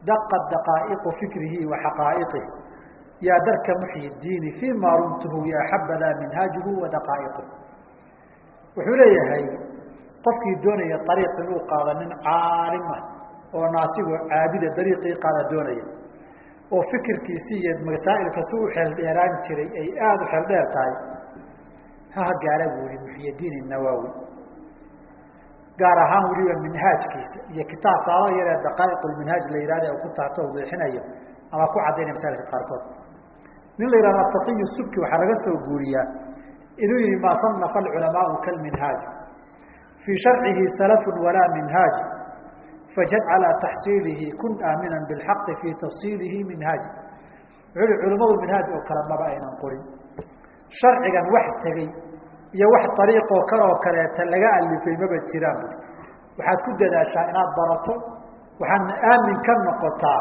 daqat daqaa'iqu fikrihi wa xaqaa'iqih yaa darka muxyi diini fii ma rumtuhu ya xabadaa minhaajuhu wa daqaa'iquh wuxuu leeyahay qofkii doonaya ariiq inuu qaado nin caalim ah oo naasigoo caabida dariiqii qaada doonaya oo fikirkiisi iyo masaa'ilka si u xeeldheeraan jiray ay aada u xeeldheer tahay haha gaara buu yihi muxyidiin inawaawi gaar ahaan weliba minhaajkiisa iyo kitaab saaba yaree daqaa'iqulminhaaj la yihahda u ku taarto o weexinayo ama ku caddaynaya masailka qaarkood nin la yihahdo ataqiyu subki waxaa laga soo guuriyaa inuu yihi maa sanafa alculamaau kalminhaaj fii sharcihi salafun walaa minhaaj fajad calaa taxsiilihi kun aaminan bilxaqi fii tafsiilihi minhaaj wuxuu yihi culimmadu minhaaj oo kale maba aynan qorin sharcigan wax tegey iyo wax ariiqoo kale oo kaleeta laga alifay maba jiraan bu waxaad ku dadaashaa inaad barato waxaadna aamin ka noqotaa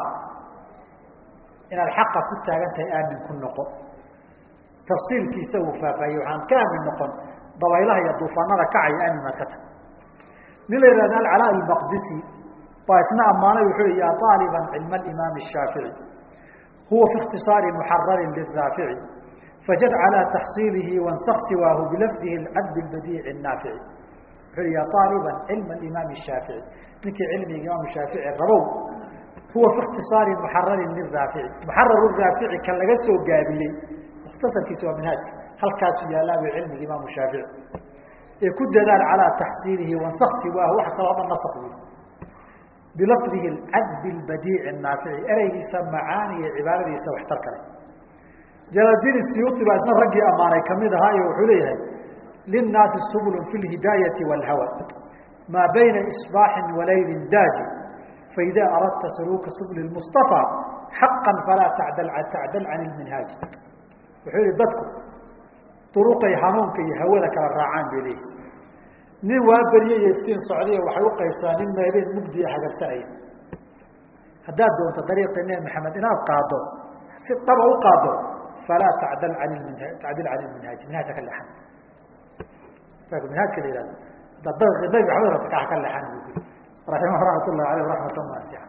inaad xaqa ku taagan tahay aamin ku noqo tafsiilkiisa uu faahfaahiye waxaan ka aamin noqon dabaylaha iyo duufaanada kacaya aamin baad ka tahay nin la yihahdo alcalaa almaqdisi baa isna ammaanay wuxuu i yaa aaliban cilma alimaam الshaafiعي huwa fi اkhtiصaari muxararin liraafici fajad calى taxsiilihi wansak siwaahu bilafdihi اcadb اbadiici الnaafici wuxuu i ya aaliban cilma imaam الshaafiعي ninkii cilmiga imaam shaafici rabow huwa fi اkhtiصaari muxararin liraafici muxarar raafici kan laga soo gaabiyey mukhtasarkiisa waa minhaajka halkaasu yaalaabay cilmiga imaam shaafici ee ku dadaal calىa taxsiilihi wansak siwaahu wax kaloo dhan nask wy bilafdihi cadbi badiici naafici ereygiisa macaani iyo cibaaradiisa waxtar kale jalaaldiin siyuuti baa isna raggii ammaanay kamid ahaa iyo wuxuu leeyahay linnaasi subulun fi lhidaayati wاlhawa maa bayna isbaaxin walaylin daaji faida aradta saluuka subli mustaفى xaqa falaa tacdal tacdal can ilminhaaji wuxuu yihi dadku duruqay hanuunka iyo hawada kala raacaan bay leeyihi nin waa berye iyo iftiin socday waxay uqaybsaa nin meebeen mugdiya hagabsanaya haddaad doonto dariiqii nebi maxamed inaad qaado si dhaba u qaado falaa tacdal an minha tacdil can ilminhaaji minhaajka ka leexan minhaajka la yihahdo hadaad dariiqii nebi maxamed rabta kaa ka leexan bu yiri raximah raxmat ullahi aleyh raxmatan waasica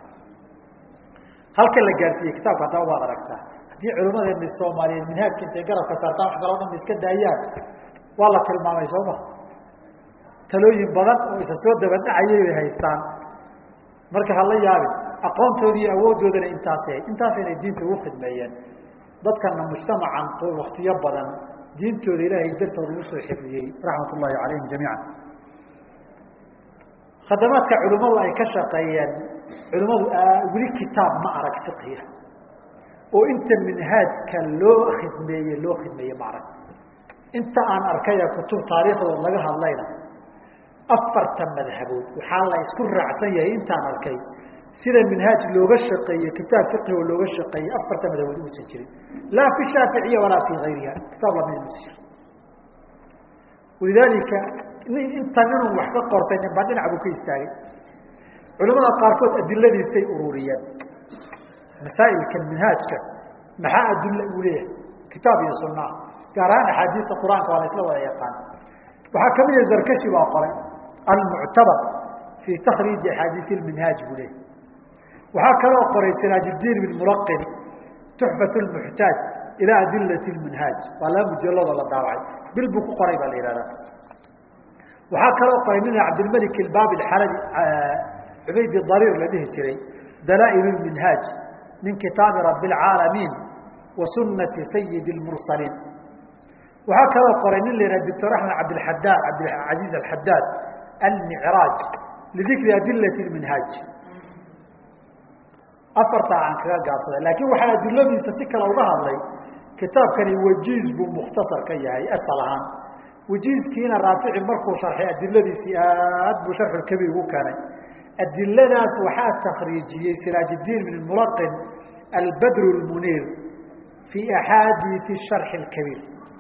halka la gaarsiiyey kitaabka haddaba waad aragtaa haddii culimadeeni soomaaliyeed minhaajka intay garabka saartaan wax kaloo dhan iska daayaan waa la tilmaamay sooma talooyin badan oo isa soo dabadhacayay bay haystaan marka hala yaabin aqoontoodi iyo awooddoodana intaas intaas inay diinta ugu khidmeeyeen dadkana mujtamacan waktiyo badan diintooda ilaahay dartood ugu soo xifdiyey raxmat ullahi calayhim jamiica khadamaadka culimmadu ay ka shaqeeyeen culimmadu weli kitaab ma arag fiqhiya oo inta minhaajka loo khidmeeye loo khidmeeye ma arag inta aan arkaya kutub taariikhdood laga hadlayna afarta madhabood waxaa la isku raacsan yahay intaan arkay sida minhaaj looga shaqeeye kitaab fiqhi oo looga shaqeeyey afarta madhabood uusan jirin laa fi shaaficiya walaa fi gayriha kitaab lamid uusan jirin walidaalika inta ninun wax ka qortay ninba dhinac buu ka istaagay culamada qaarkood adiladiisay ururiyeen masaa'ilka minhaajka maxaa adilla uu leeyahay kitaab iyo sunaa gaar ahaan axaadiista qur-aanka waa la isla wada yaqaan waxaa kamid ah zarkashi baa qoray almuctabar fii takriiji axaadiisi minhaaj buu leeyahy waxaa kaloo qoray siraajdiin bin mulaqin tuxfat lmuxtaaj ilaa adilati minhaaj waa laba mujalladoo la daawacay bil buu ku qoray baa la yihahdaa waxaa kaloo qoray nin cabdilmalik ilbaabi xalabi cubaydi dariir la dhihi jiray dalaa'il minhaaj min kitaabi rabi اlcaalamiin wa sunati sayidi اlmursaliin waxaa kaloo qoray nin la yihah doctor axmed cabdilxadaad cabdilcaziiz alxadaad almicraaj lidikri adilati minhaaj afartaa aan kaga gaabsaday laakiin waxaa adiladiisa si kale uga hadlay kitaabkani wajiiz buu mukhtasar ka yahay asal ahaan wajiizkiina raafici markuu sharxay adiladiisii aad buu sharxulkabiir ugu keenay adiladaas waxaa takriijiyey siraajdiin bin mulaqin albadr lmuniir fii axaadiisi sharxi اkabiir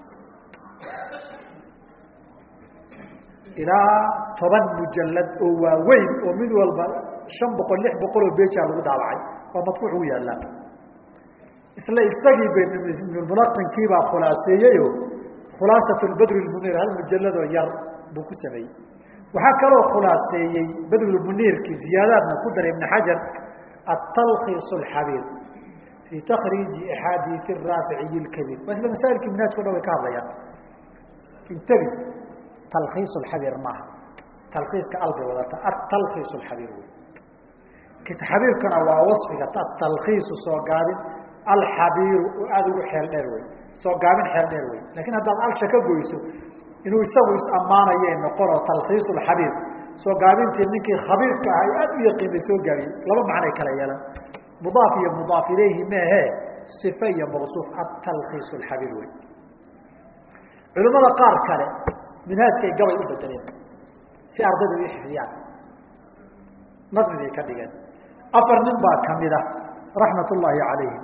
ilaa toban mujalad oo waaweyn oo mid walba shan boqol lix boqol oo beja lagu daabacay waa madfuuc u yaalaa isla isagii ba ibnulmulaqinkiibaa khulaaseeyeyo khulaasat badr lmuniir hal mujaladoo yar buu ku sameeyey waxaa kaloo khulaaseeyey badrulmuniirkii ziyaadaadna ku daray ibn xajar atalkhiis alxabiir fii takriiji axaadiisi raaficiyi lkabiir waa isla masaa'ilkii minhaajka o dhan way ka hadlayaan intabi talkhiis alxabiir maaha talkhiiska albay wadata atalkhiis alxabiir wey xabiirkana waa wasfiga atalkhiisu soo gaabin alxabiiru oo aada ugu xeel dheer wey soo gaabin xeel dheer wey lakin haddaad alsha ka goyso inuu isagu is-ammaanayay noqonoo talkhiis alxabiir soo gaabintii ninkii khabiirka ahay aada u yaqiinay soo gaabiyey laba macnay kala yeelan mudaaf iyo mudaaf ilayhi meehe sife iyo mawsuuf atalkhiis alxabiir wey culimmada qaar kale minhaajkay gabay u bedeleen si ardayda u xifdiyaan nadmi bay ka dhigeen afar nin baa kamida raxmat ullaahi calayhi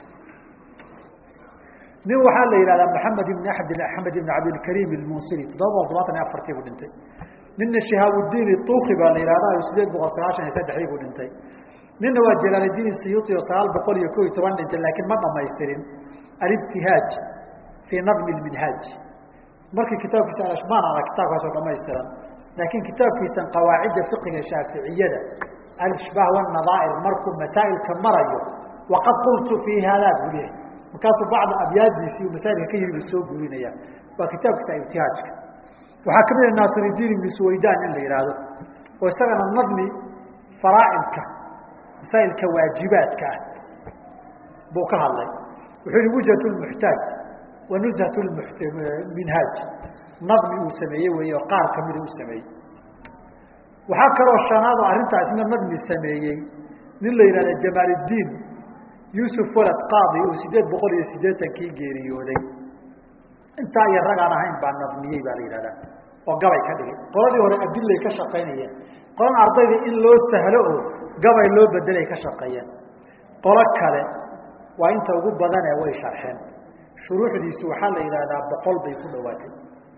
nin waxaa la yihahdaa maxamed ibn axmed axmed ibn cabdilkariim ilmunsiri toddoba boqol todobaatan iyo afartii buu dhintay nina shihaabudiin ituuki baa la yihahdaa sideed boqol sagaashan iyo saddexdii buu dhintay nina waa jalaaldiin siyuuti oo sagaal boqol iyo ko iyo toban dhintay laakiin ma dhamaystirin alibtihaaj fii nadmi lminhaaj markii kitaabkiisa alashmaan ana kitaabkaasoo dhamaystiran laakiin kitaabkiisan qawaacidda fiqiga shaaficiyada alishbaah wanadaair markuu masaa'ilka marayo waqad qultu fii haadaa buu leehay markaasuu bacda abyaadiisii masaa'ilka ka yiri buu soo guurinaya waa kitaabkiisa ibtihaajka waxaa kamid ah naasiridiin ibnu suwaydaan in la yidhaahdo oo isagana nadmi faraa'ilka masaa'ilka waajibaadka ah buu ka hadlay wuxuu yihi wujhat lmuxtaaj wa nuzhat minhaaj nadmi uu sameeyey wey oo qaar kamida u sameeyey waxaa kaloo shanaad oo arrintaa isna nadmi sameeyey nin la yihahda jamaaliddiin yuusuf walad qaadi uu sideed boqol iyo siddeetankii geeriyooday intaa iyo ragaan ahayn baa nadmiyey baa la yihahdaa oo gabay ka dhigay qoladii hore adilay ka shaqaynayeen qolan ardayda in loo sahlo oo gabay loo bedelay ka shaqeeyeen qolo kale waa inta ugu badanee way sharxeen shuruuxdiisu waxaa la yidhahdaa boqol bay ku dhawaatay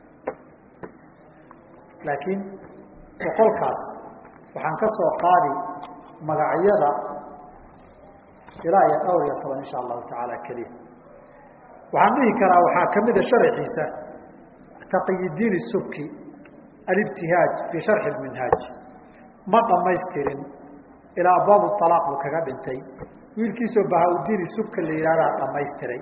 laakiin boqolkaas waxaan ka soo qaadi magacyada ilaa iyo dhowr iyo toban insha allahu tacaala keliya waxaan dhihi karaa waxaa kamida sharaxiisa taqiyidiin subki alibtihaaj fii sharxi minhaaj ma dhamaystirin ilaa abwaab alaaq buu kaga dhintay wiilkiisoo bahaudiin subka la yihahdaa dhamaystiray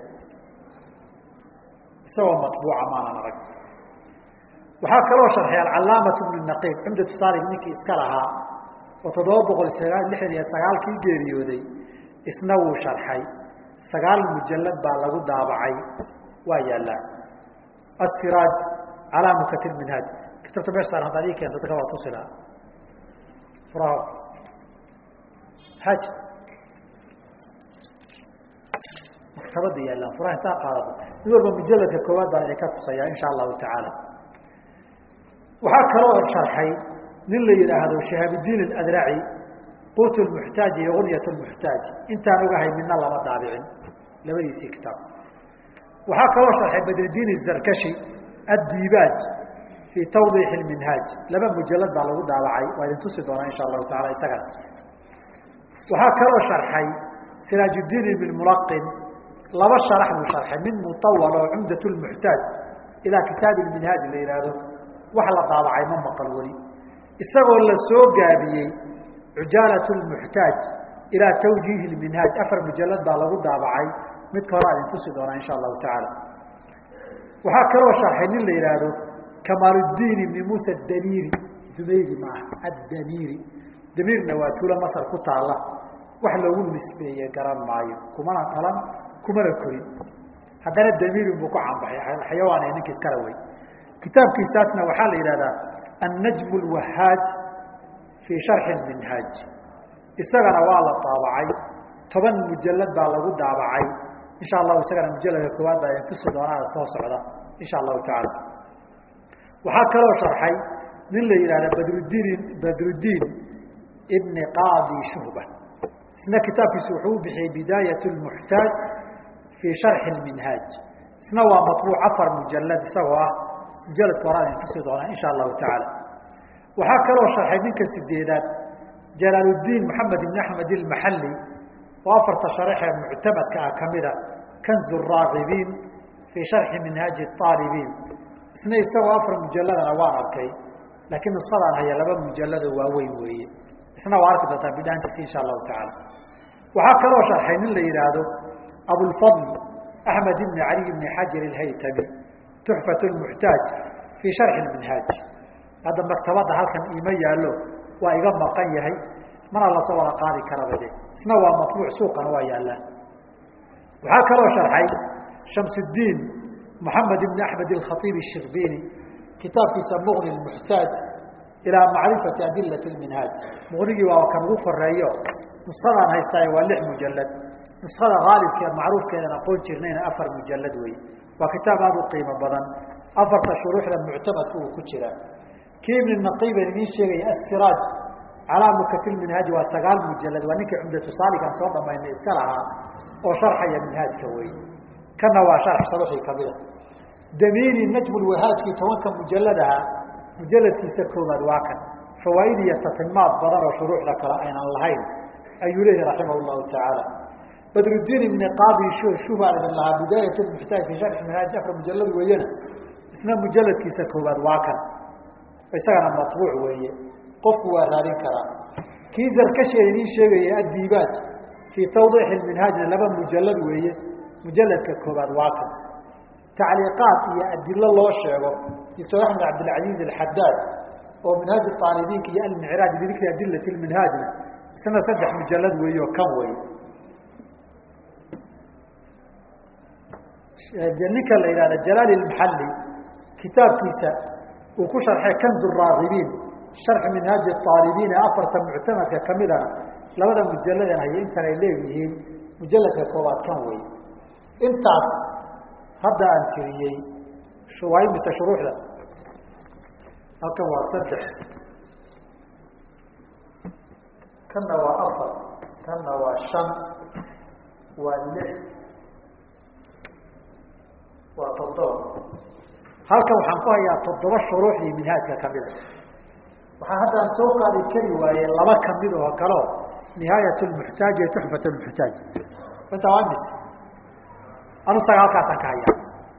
isagoo maطbuuca maanan arag waxaa kaloo sharxay alcalaamatu bnu naqiib cumdatu saalig ninkii iska lahaa oo toddoba boqol lixdan iyo sagaalkii geeriyooday isna wuu sharxay sagaal mujalad baa lagu daabacay waa yaallaa asiraaj calaa mukatir minhaaj kitabta meesha saaran haddaad ii keento dadka waa tusi lahaa furaha xaaji maktabada yaallaan furaha intaa qaadado mid walba mujaladka koowaad baan idinka tusayaa insha allahu tacaala waxaa kaloo sharxay nin la yidhaahdo shahaabudiin adraci quut muxtaaj iyo gunyat muxtaaj intaan ogahay midna lama daabicin labadiisii kitaab waxaa kaloo sharxay badridiin zarkashi addiibaaj fii tawdiix minhaaj laba mujalad baa lagu daabacay waa idin tusi doonaa insha allahu taala isagaas waxaa kaloo sharxay siraajuddiin ibn mulaqin laba sharax buu sharxay mid mutawal oo cumdat muxtaaj ilaa kitaabi minhaaj la yidhaahdo wax la daabacay ma maqal weli isagoo la soo gaabiyey cujaalat muxtaaj ilaa tawjiihi minhaaj afar mujalad baa lagu daabacay midka hore adin tusi doonaa insha allahu tacaala waxaa kaloo sharxay nin la yidhaahdo kamaaluddiin ibni muusa damiiri dumayri maaha addamiiri damiirna waa tuulo masar ku taalla wax loogu nisbeeye garan maayo kumana dhalan kumana korin haddana damiirin buu ku canbaxay xayawaan ee ninkii kala wey kitaabkiisaasna waxaa la yidhahdaa annajm lwahaaj fii sharxi minhaaj isagana waa la daabacay toban mujalad baa lagu daabacay insha allahu isagana mujaladka koowaad baa idin tusi doonaa soo socda insha allahu tacaala waxaa kaloo sharxay nin la yidhahda badrudiin badrudiin ibni qaadi shuhba isna kitaabkiisu wuxuu u bixiyey bidaayat lmuxtaaj fii sharxi minhaaj isna waa maطbuuc afar mujalad isagoo ah mujaladka horaa idin tusi doonaa insha allahu tacaala waxaa kaloo sharxay ninka sideedaad jalaaluddiin maxamed ibn axmed ilmaxalli oo afarta sharaxee muctamadka ah kamida kanzu raagibiin fii sharxi minhaaji aalibiin isna isagoo afar mujaladana waan arkay laakiin nuskadaan haya laba mujalado waaweyn weeye isna waa arki doontaa bidhaantiisi insha allahu tacaala waxaa kaloo sharxay nin la yidhaahdo abulfadl axmed ibni cali ibni xajar alhaytami tuxfat lmuxtaaj fii sharxi minhaaj hadda maktabadda halkan iima yaallo waa iga maqan yahay mana lasoo wada qaadi karabade isna waa matbuuc suuqana waa yaallaan waxaa kaloo sharxay shamsuddiin moxamed ibni axmed alkhaiib الshirbini kitaabkiisa muqni muxtaaj ilaa macrifati adilati minhaaj muqnigii waa kan ugu koreeyo nusadaan haystaay waa lix mujalad nusada haalibkeed macruufkeedan aqoon jirnayna afar mujalad wey waa kitaab aada u qiimo badan afarta shuruuxda muctamadka uu ku jira kii ibn naqiiban idiin sheegaya asiraaj calaa mukatilminhaaji waa sagaal mujalad waa ninkii cumdatu saalikan soo dhamaynay iska lahaa oo sharxaya minhaajka wey kana waa sharx sharuxii kamida damiini najmulwahaajkii tobanka mujaladaha mujaladkiisa koobaad waa kan fawaaid iyo tatimaad badan oo shuruuxda kale aynan lahayn ayuu leeyahi raximah llahu tacaala badrudiin ibni qaadi shubaa idin lahaa bidaayat muxtaaj fi sharxi minhaaj afar mujalad weeyena isna mujaladkiisa koobaad waa kan isagana matbuuc weeye qofku waa raadin karaa kii zarkasheeda idiin sheegaya addiibaaj fii tawdiixi minhaajna laba mujalad weeye mujaladka koobaad waa kan tacliiqaad iyo adilo loo sheego doctor axmed cabdilcaziiz alxadaad oo minhaaj aalibiinka iyo almicraaj bidikri adilati minhaajna isna saddex mujalad weeye oo kan wey ninka la yihahda jalaali maxalli kitaabkiisa uu ku sharxay kanzu raagibiin sharxi minhaaji aalibiin ee afarta muctamadka kamidana labada mujaladan haye intan ay leeyihiin mujaladka koobaad kan wey intaas hadda aan tiriyey waa mise shuruuxda halkan waa saddex kanna waa afar kanna waa shan waa lix waa toddoba halkan waxaan ku hayaa toddoba shuruuxdii minhaajka kamida waxaa haddaan soo qaadi kari waaye laba kamid oo kaleo nihaayat lmuxtaaj iyo tuxfat lmuxtaaj inta waa mis anu saga halkaasaan ka hayaa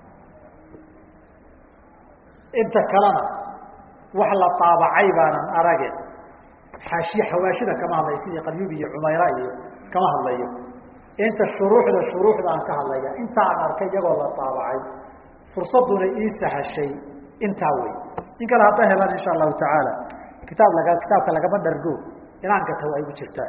inta kalena wax la taabacay baanan arage xaashi xawaashida kama hadlayo sidii qalyubi iyo cumayra iyo kama hadlayo inta shuruuxda shuruuxda aan ka hadlaya inta aan arkay iyagoo la taabacay fursaduna ii sahashay intaa wey in kale hadda helaan insha allahu tacaala kitaab laga kitaabka lagama dhargo inaan gata waa igu jirtaan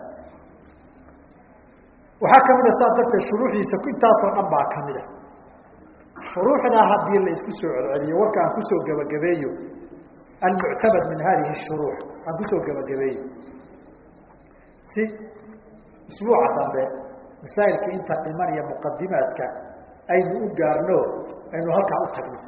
waxaa kamida saas darteed shuruuxdiisa intaasoo dhan baa kamida shuruuxdaa haddii la isku soo celceliyo warka aan kusoo gebagabeeyo almuctamad min hadihi shuruux aan kusoo gebagabeeyo si isbuuca dambe masaa'ilka inta dhiman iyo muqadimaadka aynu u gaarno aynu halkaa u tagno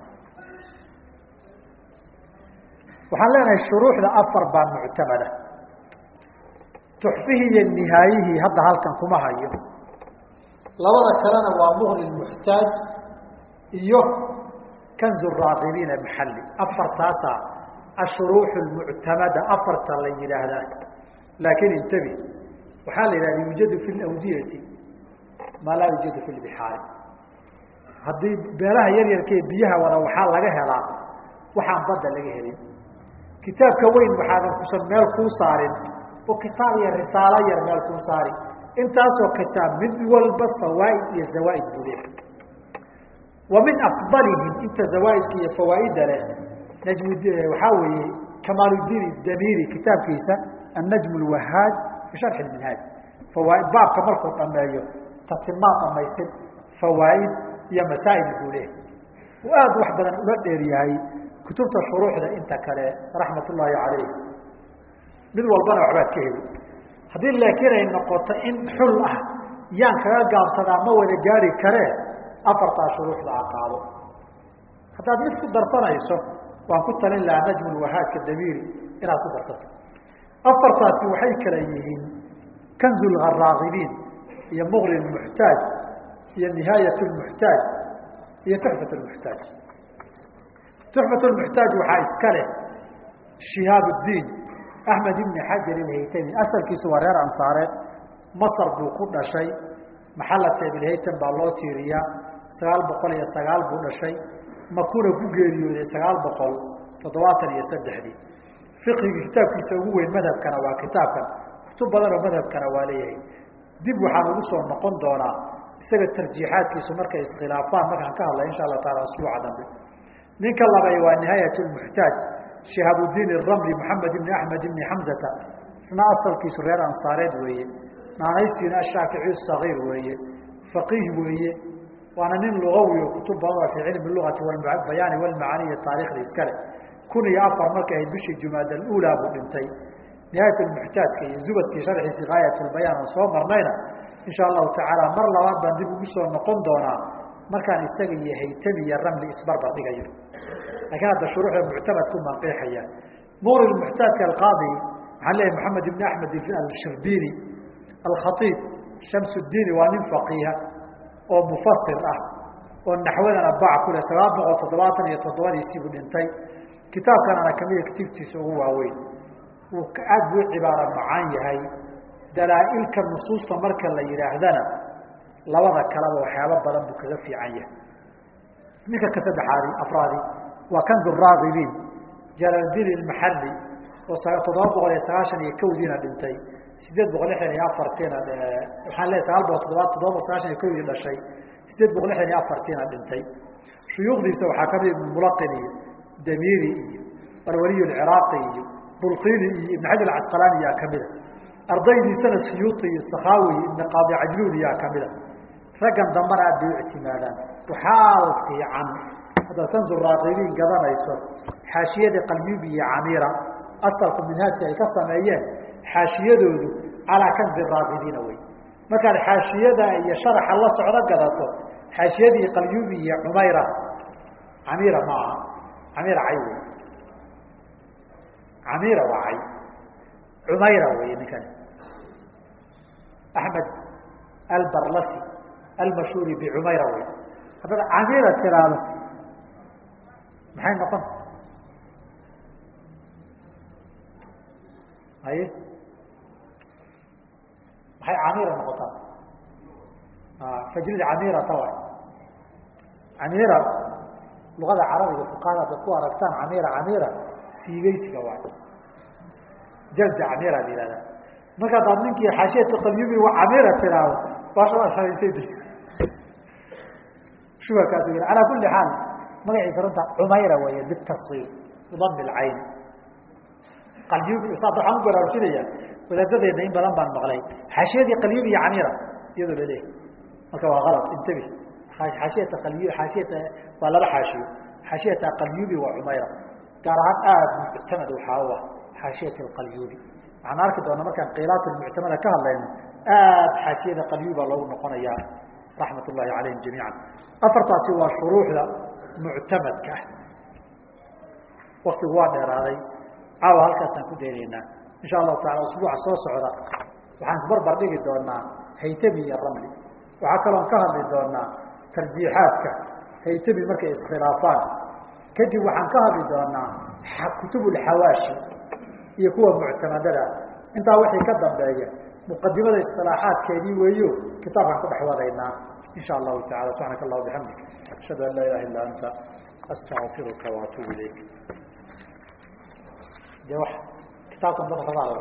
waxaan leenahay shuruuxda afar baa muctamada tuxfihii iyo nihaayihii hadda halkan kuma hayo labada kalena waa muhni muxtaaj iyo kanzu raaqibiina maxalli afartaasa ashuruux muctamada afarta la yidhaahdaa laakiin intabi waxaa la yidhahda yuujadu fi lawdiyati maa laa yuujadu fi lbixaari haddii beelaha yar yarkee biyaha wada waxaa laga helaa waxaan badda laga helin kitaabka weyn waxaadan kusan meel kuu saarin oo kitaab iyo risaalo yar meel kuu saari intaasoo kitaab mid walba fawaaid iyo zawaaid buu leehay wa min afdalihim inta zawaaidka iyo fawaaida leh najm waxaa weeye kamaaludiin damiri kitaabkiisa annajm lwahaaj fi sharxi minhaaj fawaaid baabka markuu dhameeyo tatimaa dhamaystir fawaaid iyo masaa'il buu leehay uu aada wax badan ula dheer yahay kutubta shuruuxda inta kale raxmat ullaahi calayh mid walbana waxbaad ka heli haddii laakiin ay noqoto in xul ah yaan kaga gaabsadaa ma wada gaari karee afartaa shuruuxda a qaado haddaad mid ku darsanayso waan ku talin lahaa najmu lwahaajka damiiri inaad ku darsato afartaasi waxay kala yihiin kanzu lharaagibiin iyo muqri muxtaaj iyo nihaayat lmuxtaaj iyo tuxfat lmuxtaaj tuxfat lmuxtaaj waxaa iska leh shihaab ddiin axmed ibni xajar ilhaytami asalkiisu waa reer ansaareed masar buu ku dhashay maxalata ibilhaytam baa loo tiiriyaa sagaal boqol iyo sagaal buu dhashay makuna ku geeriyooday sagaal boqol toddobaatan iyo saddexdii fiqigii kitaabkiisa ugu weyn madhabkana waa kitaabkan kutub badan oo madhabkana waa leeyahay dib waxaan ugu soo noqon doonaa isaga tarjiixaadkiisu markay iskhilaafaan markaan ka hadlay insha allah taala usbuuca dambe ninka labay waa nihaayat lmuxtaaj shihaabudiin iramli maxamed ibni axmed ibni xamzata isna asalkiisu reer ansaareed weeye naanaystiina ashaafici sagiir weeye faqiih weeye waana nin lugawi oo kutub badan oo fii cilmi lugati bayaani walmacaani iyo taarikhda iskale kun iyo afar markay ahayd bishii jumaada aluulaa buu dhintay nihaayat lmuxtaajka iyo zubadkii sharxiisi gaayat lbayaan oo soo marnayna insha allahu tacaala mar labaad baan dib ugu soo noqon doonaa markaan isaga iyo haytami iyo ramli isbarbar dhigayo lakiin hadda shuruuxda muctamadku manqiixaya muqri muxtaajka alqaadi waxaan leeyahay maxamed ibni axmed alshirbini alkhaiib shamsudiini waa nin faqiiha oo mufasir ah oo naxwadana bac ku leh sagaal boqol toddobaatan iyo toddobadiisiibuu dhintay kitaabkanana kamida kutubtiisa ugu waaweyn wuu aad buu cibaaro macaan yahay dalaa-ilka nusuusta marka la yidhaahdana labada kaleba waxyaaba badan buu kaga fiican yahay ninka ka saddexaadi afraadi waa kandu raagibiin jalaaldiin ilmaxalli oo toddoba boqol iyo sagaashan iyo kowdiina dhintay sideed boqol lixdan iyo afartiina waxaan leeay sagaal boqol toddoba toddoba boqol sagaashan iyo kowdii dhashay sideed boqol lixdan iyo afartiina dhintay shuyuukhdiisa waxaa kamid ibn mulaqin iyo damiiri iyo alwaliy alciraaqi iyo bulqini iyo ibn xajar acasqalaani yaa kamida ardaydiisana siyuuti iyo sakhaawi ibn qaadi cajluul yaa kamida raggan dambana aad bay u ictimaadaan waxaal fiican haddaad kanzu raaqibiin gadanayso xaashiyadii qalbibi iyo camiira asalku minhaajka ay ka sameeyeen xaashiyadoodu calaa kanzi raaqibiina wey markaad xaashiyada iyo sharaxa la socdo gadato xaashiyadii qalyubi iyo cumayra camiira ma aha camiira cay wey camiira waa cay cumayra wey ninkani axmed albarlasi almashhuuri bicumayra wey haddaad camiira tiraahdo maxay noqon haye maxay camiira noqotaa fajrid camiira tawa camiira luqada carabiga fuqahada hadad ku aragtaan camiira camiira siigeysiga waay jalda camiira la yihahdaa marka adaad ninkii xaashiyata qalyubi wa camiira tiraahdo baashaashaysay shubakaas alaa kuli xaal magaciisa runta cumayra weeye bitasir bidami lcayn qalyubi saas waxaan u baraarujinaya wadaadadeena in badan baan maqlay xaashiyadii qalyubi iyo camiira iyadoo laleeyahy marka waa alad intabi xaashiyata qalyu xaashiyata waa laba xaashiyo xaashiyata qalyubi waa cumayra gaar ahaan aada muctamad waxaa u ah xaashiyat alqalyubi waxaan arki doona markaan qiilaat muctamada ka hadlayno aad xaashiyada qalyuba loogu noqonaya raxmat ullahi calayhim jamiica afartaasi waa shuruuxda muctamadka ah waktigu waa dheeraaday caawa halkaasaan ku daynaynaa insha allahu taala usbuuca soo socda waxaan isbarbar dhigi doonaa haytami iyo ramli waxaa kaloon ka hadli doonaa tarjiixaadka haytami markay iskhilaafaan kadib waxaan ka hadli doonaa kutub lxawaashi iyo kuwa muctamadada intaa wixii ka dambeeya muqadimada isilaaxaadkeedii weeyo kitaabkaan ku dhex wadaynaa insha allahu taala subxaanaka allah bixamdik ashhadu an laa ilaha illa anta astaqfiruka waatubu ilayk de wa kitaabkan